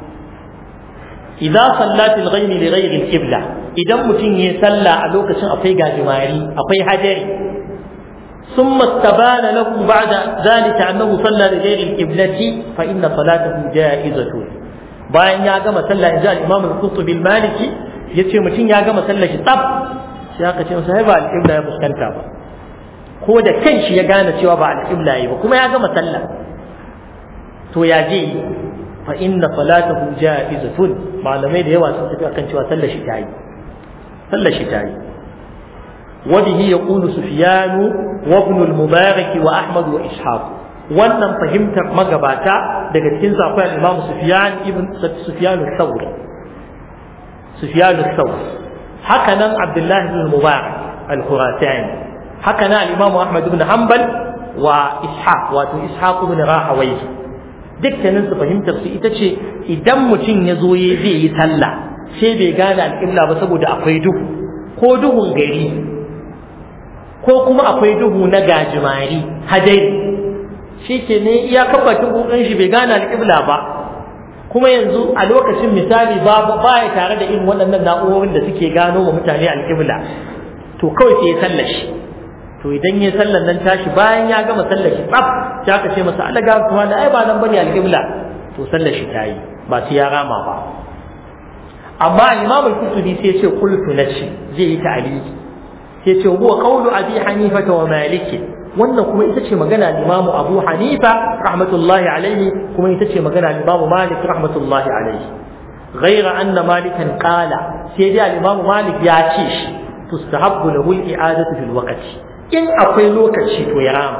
idza sallat al-ghayb li ghayri al-qibla idan mutum yayi sallah a lokacin akwai gajimari akwai hajari ثم استبان له بعد ذلك أنه صلى لغير القبلة فإن صلاته جائزة bayan ya gama sallah inji al-Imam al-Qurtubi al-Maliki yace mutum ya gama sallah shi tsaf sai aka ce masa ba al-qibla ya fuskanta ba ko da kanshi ya gane cewa ba al-qibla yi ba kuma ya gama sallah to ya je fa inna salatahu jaizatun malamai da yawa sun tafi akan cewa sallar shi tayi sallar shi tayi وبه يقول سفيان وابن المبارك وأحمد وإسحاق wannan fahimtar magabata daga cikin akwai al-Imam Sufyan ibn Sufyan al-Thawri Sufyan al-Thawri haka nan Abdullah ibn Mubarak al-Khurasani haka nan al-Imam Ahmad ibn Hanbal wa Ishaq wato Ishaq ibn Rahawayh dukkanin su fahimtar su ita ce idan mutum ya zo ya zai yi sallah sai bai gane al-qibla ba saboda akwai duhu ko duhun gari ko kuma akwai duhu na gajimari hadari shi ke ne iya kafa tukukun shi bai gane alƙibla ba kuma yanzu a lokacin misali babu baya tare da irin waɗannan na'urorin da suke gano wa mutane alƙibla to kawai sai ya sallashi to idan ya sallan nan tashi bayan ya gama sallashi tsaf sai aka ce masa Allah ga kuma da ai ba nan bane alƙibla to sallashi tayi ba sai ya rama ba amma Imam al-Qurtubi sai ya ce qultu nashi zai yi ta'aliki sai ce huwa qawlu abi hanifa wa maliki wannan kuma ita ce magana Imam Abu Hanifa rahmatullahi alaihi kuma ita ce magana Imam Malik rahmatullahi alaihi غير أن مالكا قال سيدي الإمام مالك يا شيش تستحب له الإعادة في الوقت إن أقول لوكا شيء ويرام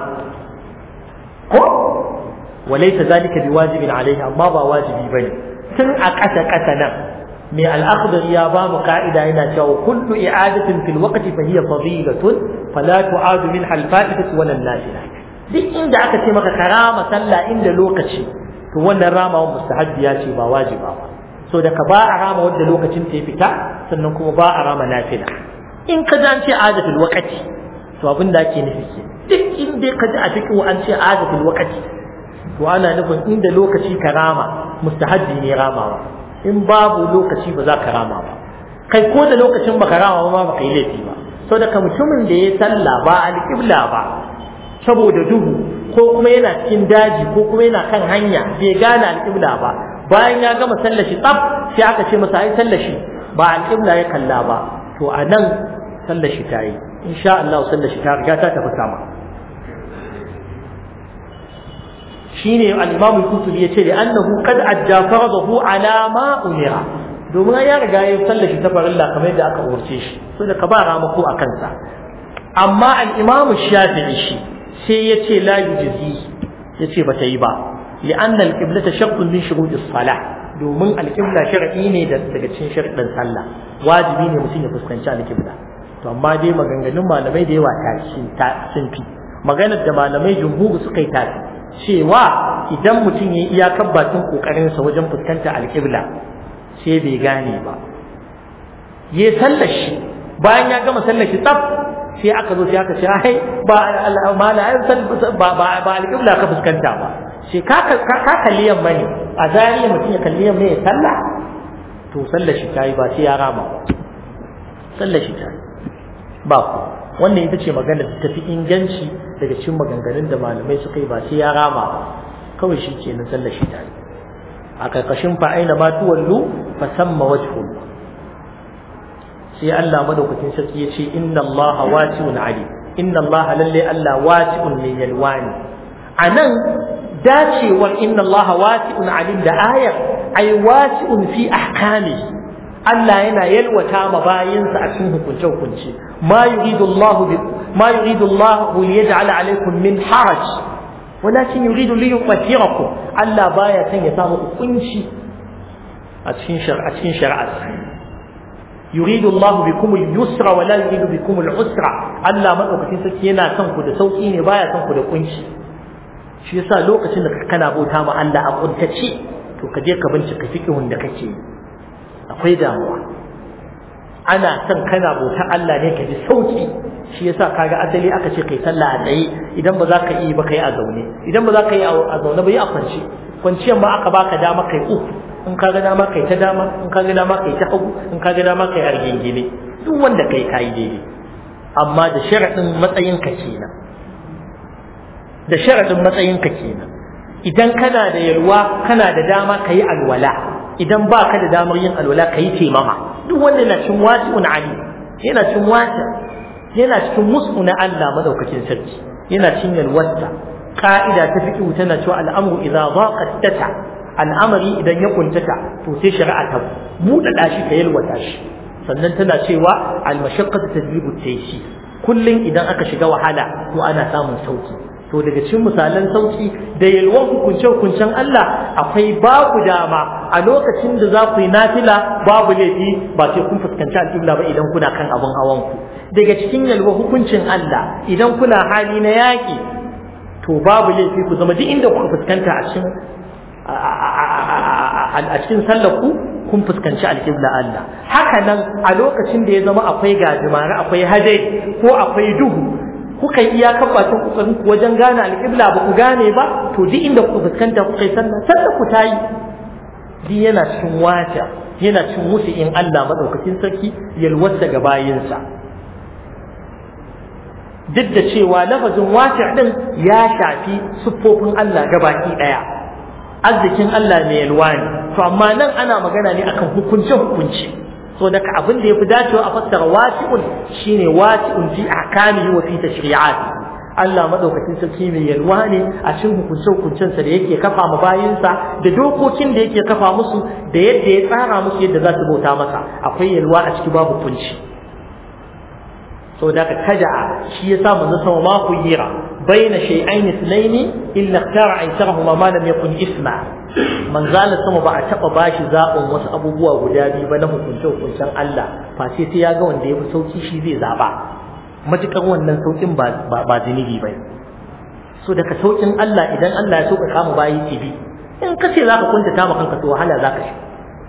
وليس ذلك بواجب عليه أما با واجب بني تن أكتا كتنا من الأخضر يا بام قائدة هنا شو كل إعادة في الوقت فهي فضيلة فلا تعاد منها الفائدة ولا النافلة duk inda aka ce maka karama sallah inda lokaci to wannan rama mustahabbiya ce ba wajiba ba so da ka ba a rama wanda lokacin ta ya fita sannan kuma ba a rama nafila in ka ji an ce adatul waqati to abin da ake nufi ke duk inda ka ji a fiqhu an ce adatul waqati to ana nufin inda lokaci ka rama mustahabbi ne ramawa in babu lokaci ba za ka rama ba kai ko da lokacin baka rama ba ba ka yi laifi ba so da mutumin da ya sallah ba alƙibla ba saboda duhu ko kuma yana cikin daji ko kuma yana kan hanya bai gane alƙibla ba bayan ya gama sallashi tsaf sai aka ce masa ai sallashi ba alƙibla ya kalla ba to a nan sallashi ta yi insha Allah sallashi ta riga ta tafi sama shine al-Imam al-Qurtubi yace da annahu qad adda faradahu ala ma umira domin ya riga ya sallashi ta farilla kamar yadda aka umarce shi so da ka ba ramako a kansa amma al-Imam Shafi'i shi sai yace la yujzi yace bata yi ba لأن القبلة شرط من شروط الصلاة domin alƙibla shar'i ne daga cikin sharɗin sallah wajibi ne mutum ya fuskanci alƙibla to amma dai maganganun malamai da yawa ta sun fi maganar da malamai jumhuru suka yi tafi cewa idan mutum ya iya bakin kokarinsa wajen fuskanta alƙibla sai bai gane ba ya sallar shi bayan ya gama sallar shi tsaf sai aka zo sai aka ce ai ba ba ba alƙibla ka fuskanta ba shi ka kalli yamma ne a zariya mutum ya kalli yamma ya sallah to sallar shi ta yi ba sai ya rama sallar shi ta yi ba ku wannan ita ce magana da tafi inganci daga cikin maganganun da malamai suka yi ba sai ya rama kawai shi ke nan sallar shi ta yi a karkashin fa aina ma tuwallu fa samma wajhul sai Allah madaukakin sarki ya ce inna Allah wasi'un alim inna Allah lalle Allah wasi'un min yalwani anan dacewar inna Allah wasi'un alim da ayar ay wasi'un fi ahkami Allah yana yalwata ma bayinsa a cikin hukunce hukunce ma yuridu Allah ma yuridu Allah li yaj'ala alaykum min haraj walakin yuridu li yutahhirakum Allah baya son ya samu hukunci a cikin shar'a cikin shari'a يريد الله بكم اليسر ولا يريد بكم العسر Allah madaukakin sarki yana son ku da sauki ne baya son ku da kunci shi yasa lokacin da kana bauta ma Allah a kuntace to ka je ka bincika fiqhun da kake akwai damuwa ana son kana bauta Allah ne ka ji sauki shi yasa kaga asali aka ce kai sallah a tsaye idan ba za ka yi ba kai a zaune idan ba za ka yi a zaune ba yi a kwance kwanciyar ma aka baka dama kai uku in ka ga dama kai ta dama in ka ga dama kai ta hagu in ka ga dama kai argingine duk wanda kai kai daidai amma da sharadin matsayin ka kenan da sharadin matsayin ka kenan idan kana da yalwa kana da dama kai alwala idan ba ka da damar yin alwala kai taimama duk wanda yana cin wasi'un ali yana cin wasi yana cikin musu na Allah madaukakin sarki yana cin yalwarsa ka'ida ta fiqh tana cewa al'amru idza daqat tata al'amari idan ya kuntata to sai shari'a ta buɗaɗa shi ta yalwata shi sannan tana cewa al-mashaqqatu tadribu tayshi kullun idan aka shiga wahala to ana samun sauki to daga cikin misalan sauki da yalwan hukunce hukuncen Allah akwai babu dama a lokacin da za ku yi nafila babu laifi ba sai kun fuskanci alƙibla ba idan kuna kan abin hawan ku daga cikin yalwa hukuncin Allah idan kuna hali na yaƙi to babu laifi ku zama duk inda kuka fuskanta a cikin a cikin sallar ku kun fuskanci alƙibla Allah haka nan a lokacin da ya zama akwai gajimare akwai hadari ko akwai duhu kuka yi iyakar bakin kokarin ku wajen gane alƙibla ba ku gane ba to duk inda kuka fuskanta kuka yi sallah sallah ku tayi duk yana cikin wata yana cikin musu in Allah madaukakin sarki yalwata ga bayinsa duk da cewa lafazin wata din ya shafi siffofin Allah gabaki daya arzikin Allah mai yalwa ne to amma nan ana magana ne akan hukunce hukunci so daga abin da yafi dacewa a fassara wasi'un shine wasi'un fi ahkamihi wa fi tashri'ati Allah madaukakin sarki mai yalwa ne a cikin hukunce hukuncensa da yake kafa ma bayinsa da dokokin da yake kafa musu da yadda ya tsara musu yadda za su bauta masa akwai yalwa a ciki babu kunci so daga kaja'a shi yasa manzo sama ma ku yira baina shay'ain ithnaini illa ikhtara aysarahuma ma lam yakun isma manzala sama ba a taba bashi zaɓin wasu abubuwa guda biyu ba na hukunce hukuncen Allah fa sai sai ya ga wanda ya fi sauki shi zai zaba matukar wannan saukin ba ba zunubi ba so daga saukin Allah idan Allah ya sauka kama bayi tibi in ka ce zaka kunta ta kanka to wahala zaka shi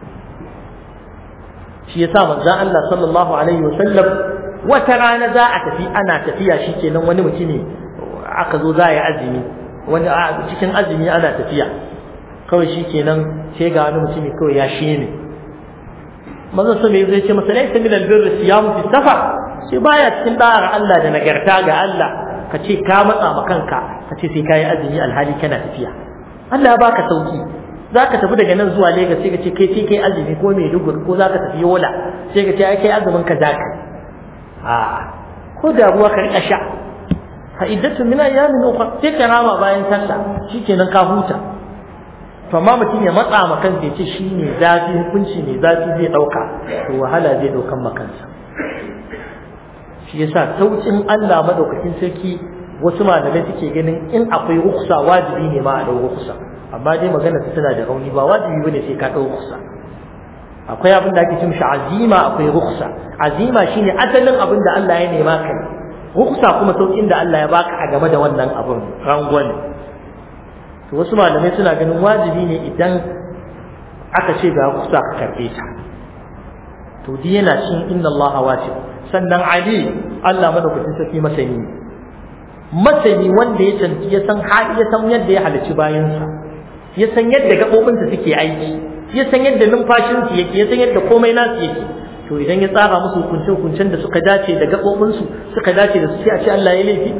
shi yasa manzon Allah sallallahu alaihi wasallam wata rana za a tafi ana tafiya shikenan wani mutumi aka zo za a yi azumi wani cikin azumi ana tafiya kawai shikenan sai ga wani mutumi kawai ya shi ne manzon sa mai zai ce masa laysa min albirri siyamu fi safar sai baya cikin da'ar Allah da nagarta ga Allah ka ce ka matsa ma kanka ka ce sai kayi azumi alhali kana tafiya Allah ya baka sauki zaka tafi daga nan zuwa Lagos sai ka ce kai sai kai azumi ko Maiduguri ko zaka tafi Yola sai ka ce ai kai azumin ka zaka a ko da ruwa ka rika sha fa iddatu min ayyamin ukhra sai ka rama bayan sallah shikenan ka huta to amma mutum ya matsa ma kansa ya ce shi ne zafi hukunci ne zafi zai ɗauka to wahala zai ɗaukan ma kansa shi yasa saukin Allah madaukakin sarki wasu malamai suke ganin in akwai ruksa wajibi ne ma a ɗau ruksa amma dai magana ta tana da rauni ba wajibi bane sai ka ɗau ruksa akwai abin da ake cin shi azima akwai ruksa azima shine asalin abin da Allah ya nema ka ruksa kuma saukin da Allah ya baka a game da wannan abin rangwame to wasu malamai suna ganin wajibi ne idan aka ce ga kusa ka karbe ta to di yana cin inna Allah wasi sannan ali Allah madaukakin sarki masani masani wanda ya canci ya san hali ya san yadda ya halicci bayansa ya san yadda gabobinsa suke aiki ya san yadda numfashinsu yake ya san yadda komai nasu yake to idan ya tsara musu hukunce hukuncen da suka dace da gabobinsu suka dace da su sai a ce Allah ya laifi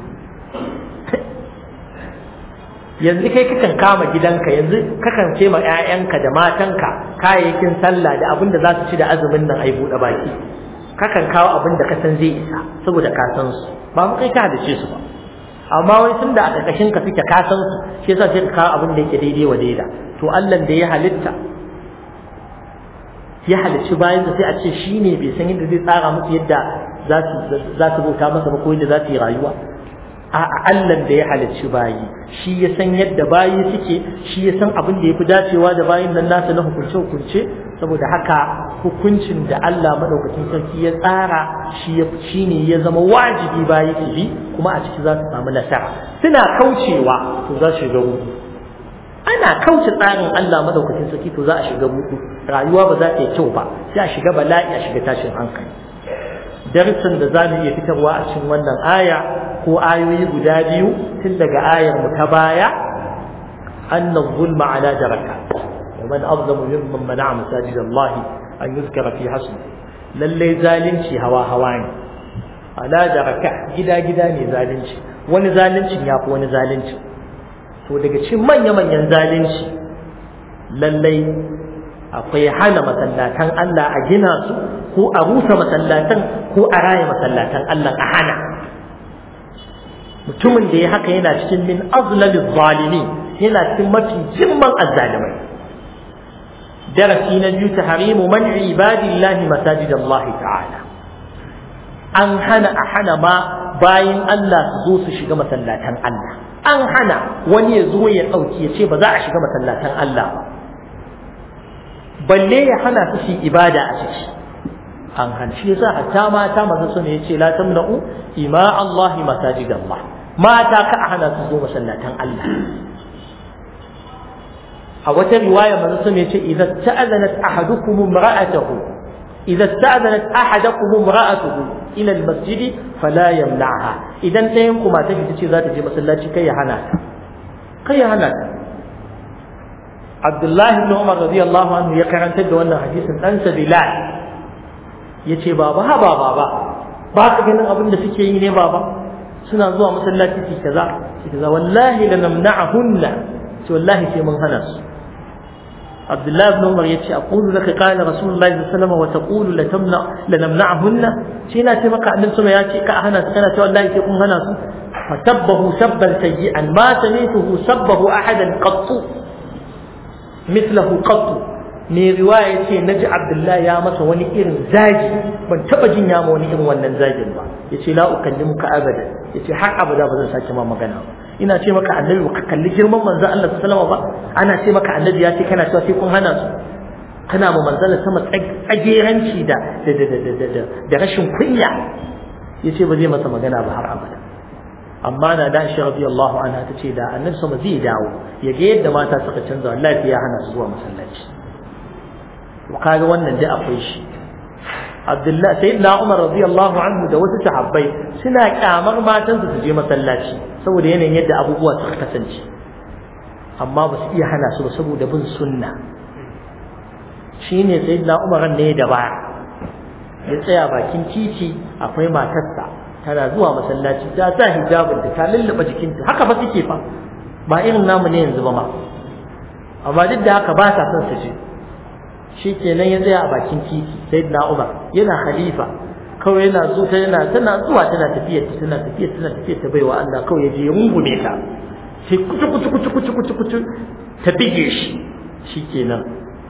yanzu kai kakan kama gidanka yanzu kakan ce ma ƴaƴanka da matanka kayayyakin sallah da abin da za su ci da azumin nan ai buɗe baki kakan kawo abin da ka san zai isa saboda ka san su ba mu kai ka hadace su ba amma wai tun da a ƙarƙashin ka suke ka san su shi yasa sai ka kawo abin da yake daidai wa daida to Allah da ya halitta ya halicci bayan sai a ce shi ne bai san yadda zai tsara musu yadda za su bauta masa ba ko yadda za su yi rayuwa a Allah da ya halicci bayi shi ya san yadda bayi suke shi ya san abin da ya fi dacewa da bayin nan nasa na hukunce-hukunce saboda haka hukuncin da Allah madaukakin sarki ya tsara shi ya shi ne ya zama wajibi bayi su bi kuma a ciki za su samu nasara suna kaucewa to za su shiga rudu ana kauce tsarin Allah madaukakin sarki to za a shiga rudu rayuwa ba za ta yi kyau ba sai a shiga bala'i a shiga tashin hankali darsin da za mu iya fitarwa a cikin wannan aya ko ayoyi guda biyu tun daga ayar mu ta baya anna zulma ala daraka wa man azlamu mimman mana'a masajid Allah an yuzkara fi hasbi lalle zalunci hawa hawa ne ala daraka gida gida ne zalunci wani zaluncin ya fi wani zalunci to daga cikin manya manyan zalunci lalle akwai hana masallatan Allah a gina su ko a rusa masallatan ko a raya masallatan Allah a hana mutumin da ya haka yana cikin min azlalil zalimi yana cikin mafi jimman azzalimai darasi na biyu tahrimu man ibadillahi masajid Allah ta'ala an hana a hana ma bayin Allah su zo su shiga masallatan Allah an hana wani ya zo ya ɗauki ya ce ba za a shiga masallatan Allah ba balle ya hana su shi ibada a ciki an hana shi yasa hatta mata maza su ne yace la tamna'u ima Allah masajid Allah mata ka hana su zo masallatan Allah a wata riwaya maza su ne yace idza ta'adanat ahadukum imra'atahu idza ta'adanat ahadakum imra'atuhu ila al-masjid fala yamna'ha idan ɗayan ku mata ta ce za ta je masallaci kai ya hana ta kai ya hana ta Abdullahi ibn Umar radiyallahu anhu ya karantar da wannan hadisin dan sa Bilal yace baba ha baba ba ba ka ganin abin da suke yi ne baba suna zuwa masallaci su kaza su kaza wallahi lanamna'ahunna to wallahi sai mun hana su Abdullahi ibn Umar yace aqulu laka qala Rasulullahi sallallahu alaihi wasallam wa taqulu la tamna la namna'ahunna shi na ce maka annabi sama yace ka hana su kana ce wallahi sai kun hana su fatabbahu sabban sayyi'an ma samituhu sabbahu ahadan qattu mithlahu qattu me riwaya yace naji Abdullahi ya masa wani irin zagi ban taba jin ya ma wani irin wannan zagin ba yace la ukallimuka abada yace har abada ba zan sake ma magana ba ina ce maka annabi baka kalli girman manzo Allah sallallahu alaihi ba ana ce maka annabi ya ce kana cewa sai kun hana su kana ma manzala sama tsageranci da da da da da da rashin kunya yace ba zai masa magana ba har abada amma na da shi radiyallahu anha tace da annabi sama zai dawo ya ga yadda mata suka canza wallahi ya hana su zuwa masallaci to kaga wannan dai akwai shi Abdullah sayyidina Umar radiyallahu anhu da wasu sahabbai suna kyamar matan su je masallaci saboda yanayin yadda abubuwa suka kasance amma ba su iya hana su ba saboda bin sunna shine sayyidina Umar ne da ba ya tsaya bakin titi akwai matarsa tana zuwa masallaci ta sa hijabin ta lullube jikinta haka ba suke fa ba irin namu ne yanzu ba ma amma duk da haka ba sa son su je shi kenan ya tsaya a bakin titi sai na umar yana khalifa kawai yana zo ta yana tana zuwa tana tafiya ta tana tafiya tana tafiya ta baiwa Allah kawai ya je ya rungume ta sai kucu kucu kucu kucu kucu kucu ta bige shi shi kenan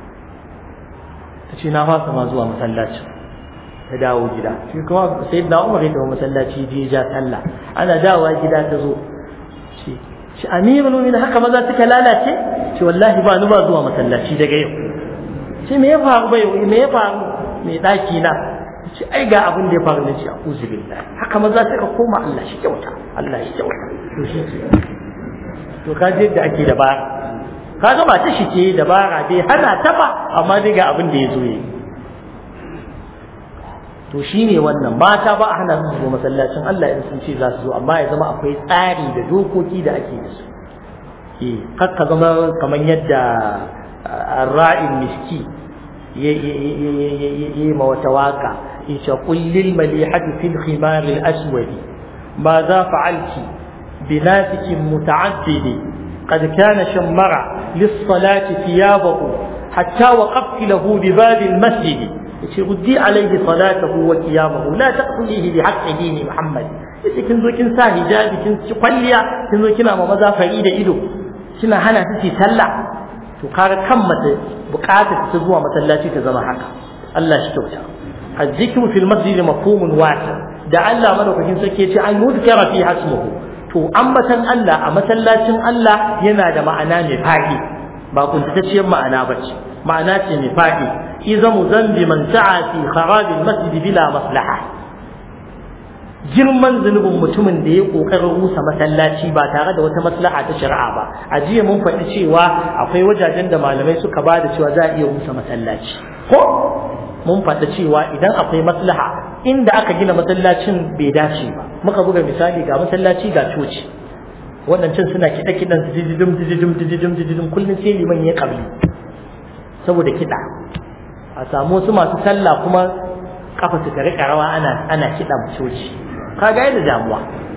ta ce na fasa ma zuwa masallaci ta dawo gida shi kuma sai na umar ya tafi masallaci je ja sallah ana dawowa gida ta zo shi shi amirul mu'minin haka maza suka lalace ce wallahi ba ni ba zuwa masallaci daga yau ce me ya faru bai me ya faru me daki na ce ai ga abin da ya faru ne ce a'udhu billahi haka maza suka koma Allah shi kyauta Allah shi kyauta to shi ce to ka je da ake dabara kaga ba ta shi ce dabara bai hana ta ba amma dai ga abin da ya zo yi to shine wannan mata ba a hana su zo masallacin Allah in sun ce za su zo amma ya zama akwai tsari da dokoki da ake da su eh kakka zama kamar yadda الراعي المسكين يما وتواقع إيش قل للمليحة في الخمار الأسود ماذا فعلت بناتك متعدد قد كان شمر للصلاة ثيابه حتى وقفت له بباب المسجد ردي عليه صلاته وقيامه لا تقتليه بحق دين محمد yace kin zo kin sa hijabi kin ci kwalliya kin zo kina ma maza fari da ido kina hana su sallah to kaga kan mace bukatar ta zuwa masallaci ta zama haka Allah shi kyauta azzikru fil masjid mafhumun wasi da Allah madaukakin sarki yace an yudkara fi hasmuhu to ambatan Allah a masallacin Allah yana da ma'ana mai fadi ba kuntatacciyar ma'ana bace ma'ana ce mai fadi izamu zambi man sa'a fi kharabil masjid bila maslaha girman zunubin mutumin da ya kokarin rusa masallaci ba tare da wata maslaha ta shari'a ba a jiya mun faɗi cewa akwai wajajen da malamai suka ba da cewa za a iya rusa masallaci ko mun faɗi cewa idan akwai maslaha inda aka gina masallacin bai dace ba muka buga misali ga masallaci ga coci waɗancan suna kiɗa kiɗan dijidim dijidim dijidim dijidim kullum sai liman ya kabli saboda kiɗa a samu wasu masu sallah kuma kafa su ta riƙa rawa ana ana kiɗan coci kaga yadda damuwa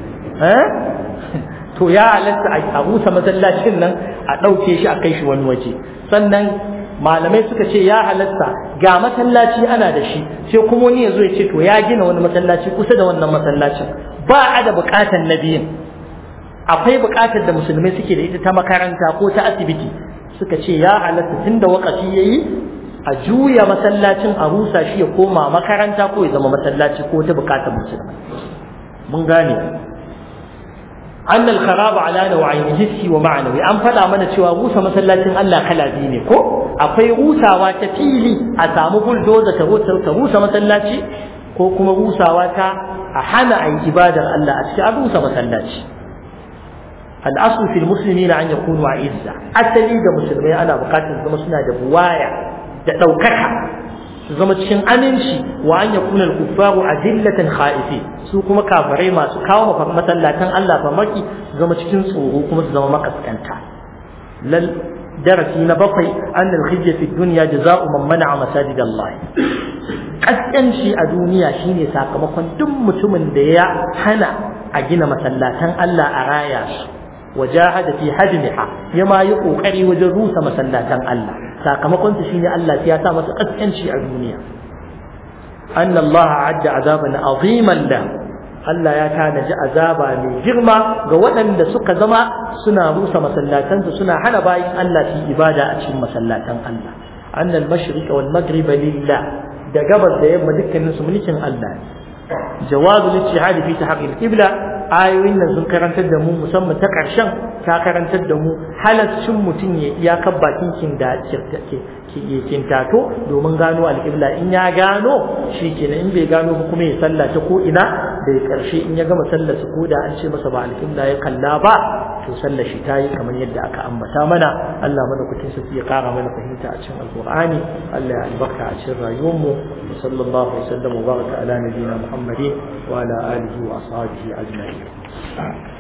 to ya halatta a rusa masallacin nan a ɗauke shi a kai shi wani waje sannan malamai suka ce ya halatta ga masallaci ana da shi sai kuma wani ya zo ya ce to ya gina wani masallaci kusa da wannan masallacin ba a da buƙatar na biyun akwai buƙatar da musulmai suke da ita ta makaranta ko ta asibiti suka ce ya halatta tun da wakafi ya yi a juya masallacin a rusa shi ya koma makaranta ko ya zama masallaci ko ta buƙatar musulmai mun gane أن الخراب على نوعين حسي ومعنوي أن فدا mana cewa rusa masallacin Allah kala biyu ne ko akwai rusawa ta fili a samu bulldozer ta rusa ta rusa masallaci ko kuma rusawa ta a hana ayi ibadar Allah a cikin rusa masallaci الأصل في المسلمين أن يكونوا عزة أسلي da musulmai ana bukatar zama suna da buwaya da ɗaukaka su zama cikin aminci wa an yakuna al-kuffaru adillatan khaifi su kuma kafirai masu kawo masallatan Allah famaki su zama cikin tsoro kuma su zama makaskanta lal darasi na bakwai an al-khizya fi dunya jazaa'u man mana'a masajid Allah kaskanci a duniya shine sakamakon duk mutumin da ya hana a gina masallatan Allah a raya su wajahada fi hadmiha yama yi kokari wajen rusa masallatan Allah sakamakon su shine Allah ya sa masa kaskanci a duniya anna Allah adda azaban aziman la Allah ya tanaji azaba mai girma ga waɗanda suka zama suna rusa masallatansu suna hana bayin Allah su ibada a cikin masallatan Allah anna al-mashriq wal maghrib lillah da gabas da yamma dukkanin su mulkin Allah jawazu al-ijtihad fi tahqiq al-qibla ayoyin nan sun karantar da mu musamman ta ƙarshen ta karantar da mu halaccin mutum ya iyakar bakin kin da kintato domin gano alƙibla in ya gano shi kenan in bai gano ba kuma ya salla ta ko ina da ƙarshe in ya gama sallar su ko da an ce masa ba alƙibla ya kalla ba to sallar shi ta yi kamar yadda aka ambata mana Allah mana kutin sa ya ƙara mana fahimta a cikin alƙur'ani Allah ya albarka a cikin rayuwarmu sallallahu alaihi wasallam wa baraka ala nabiyina muhammadin wa ala alihi wa ashabihi ajma'in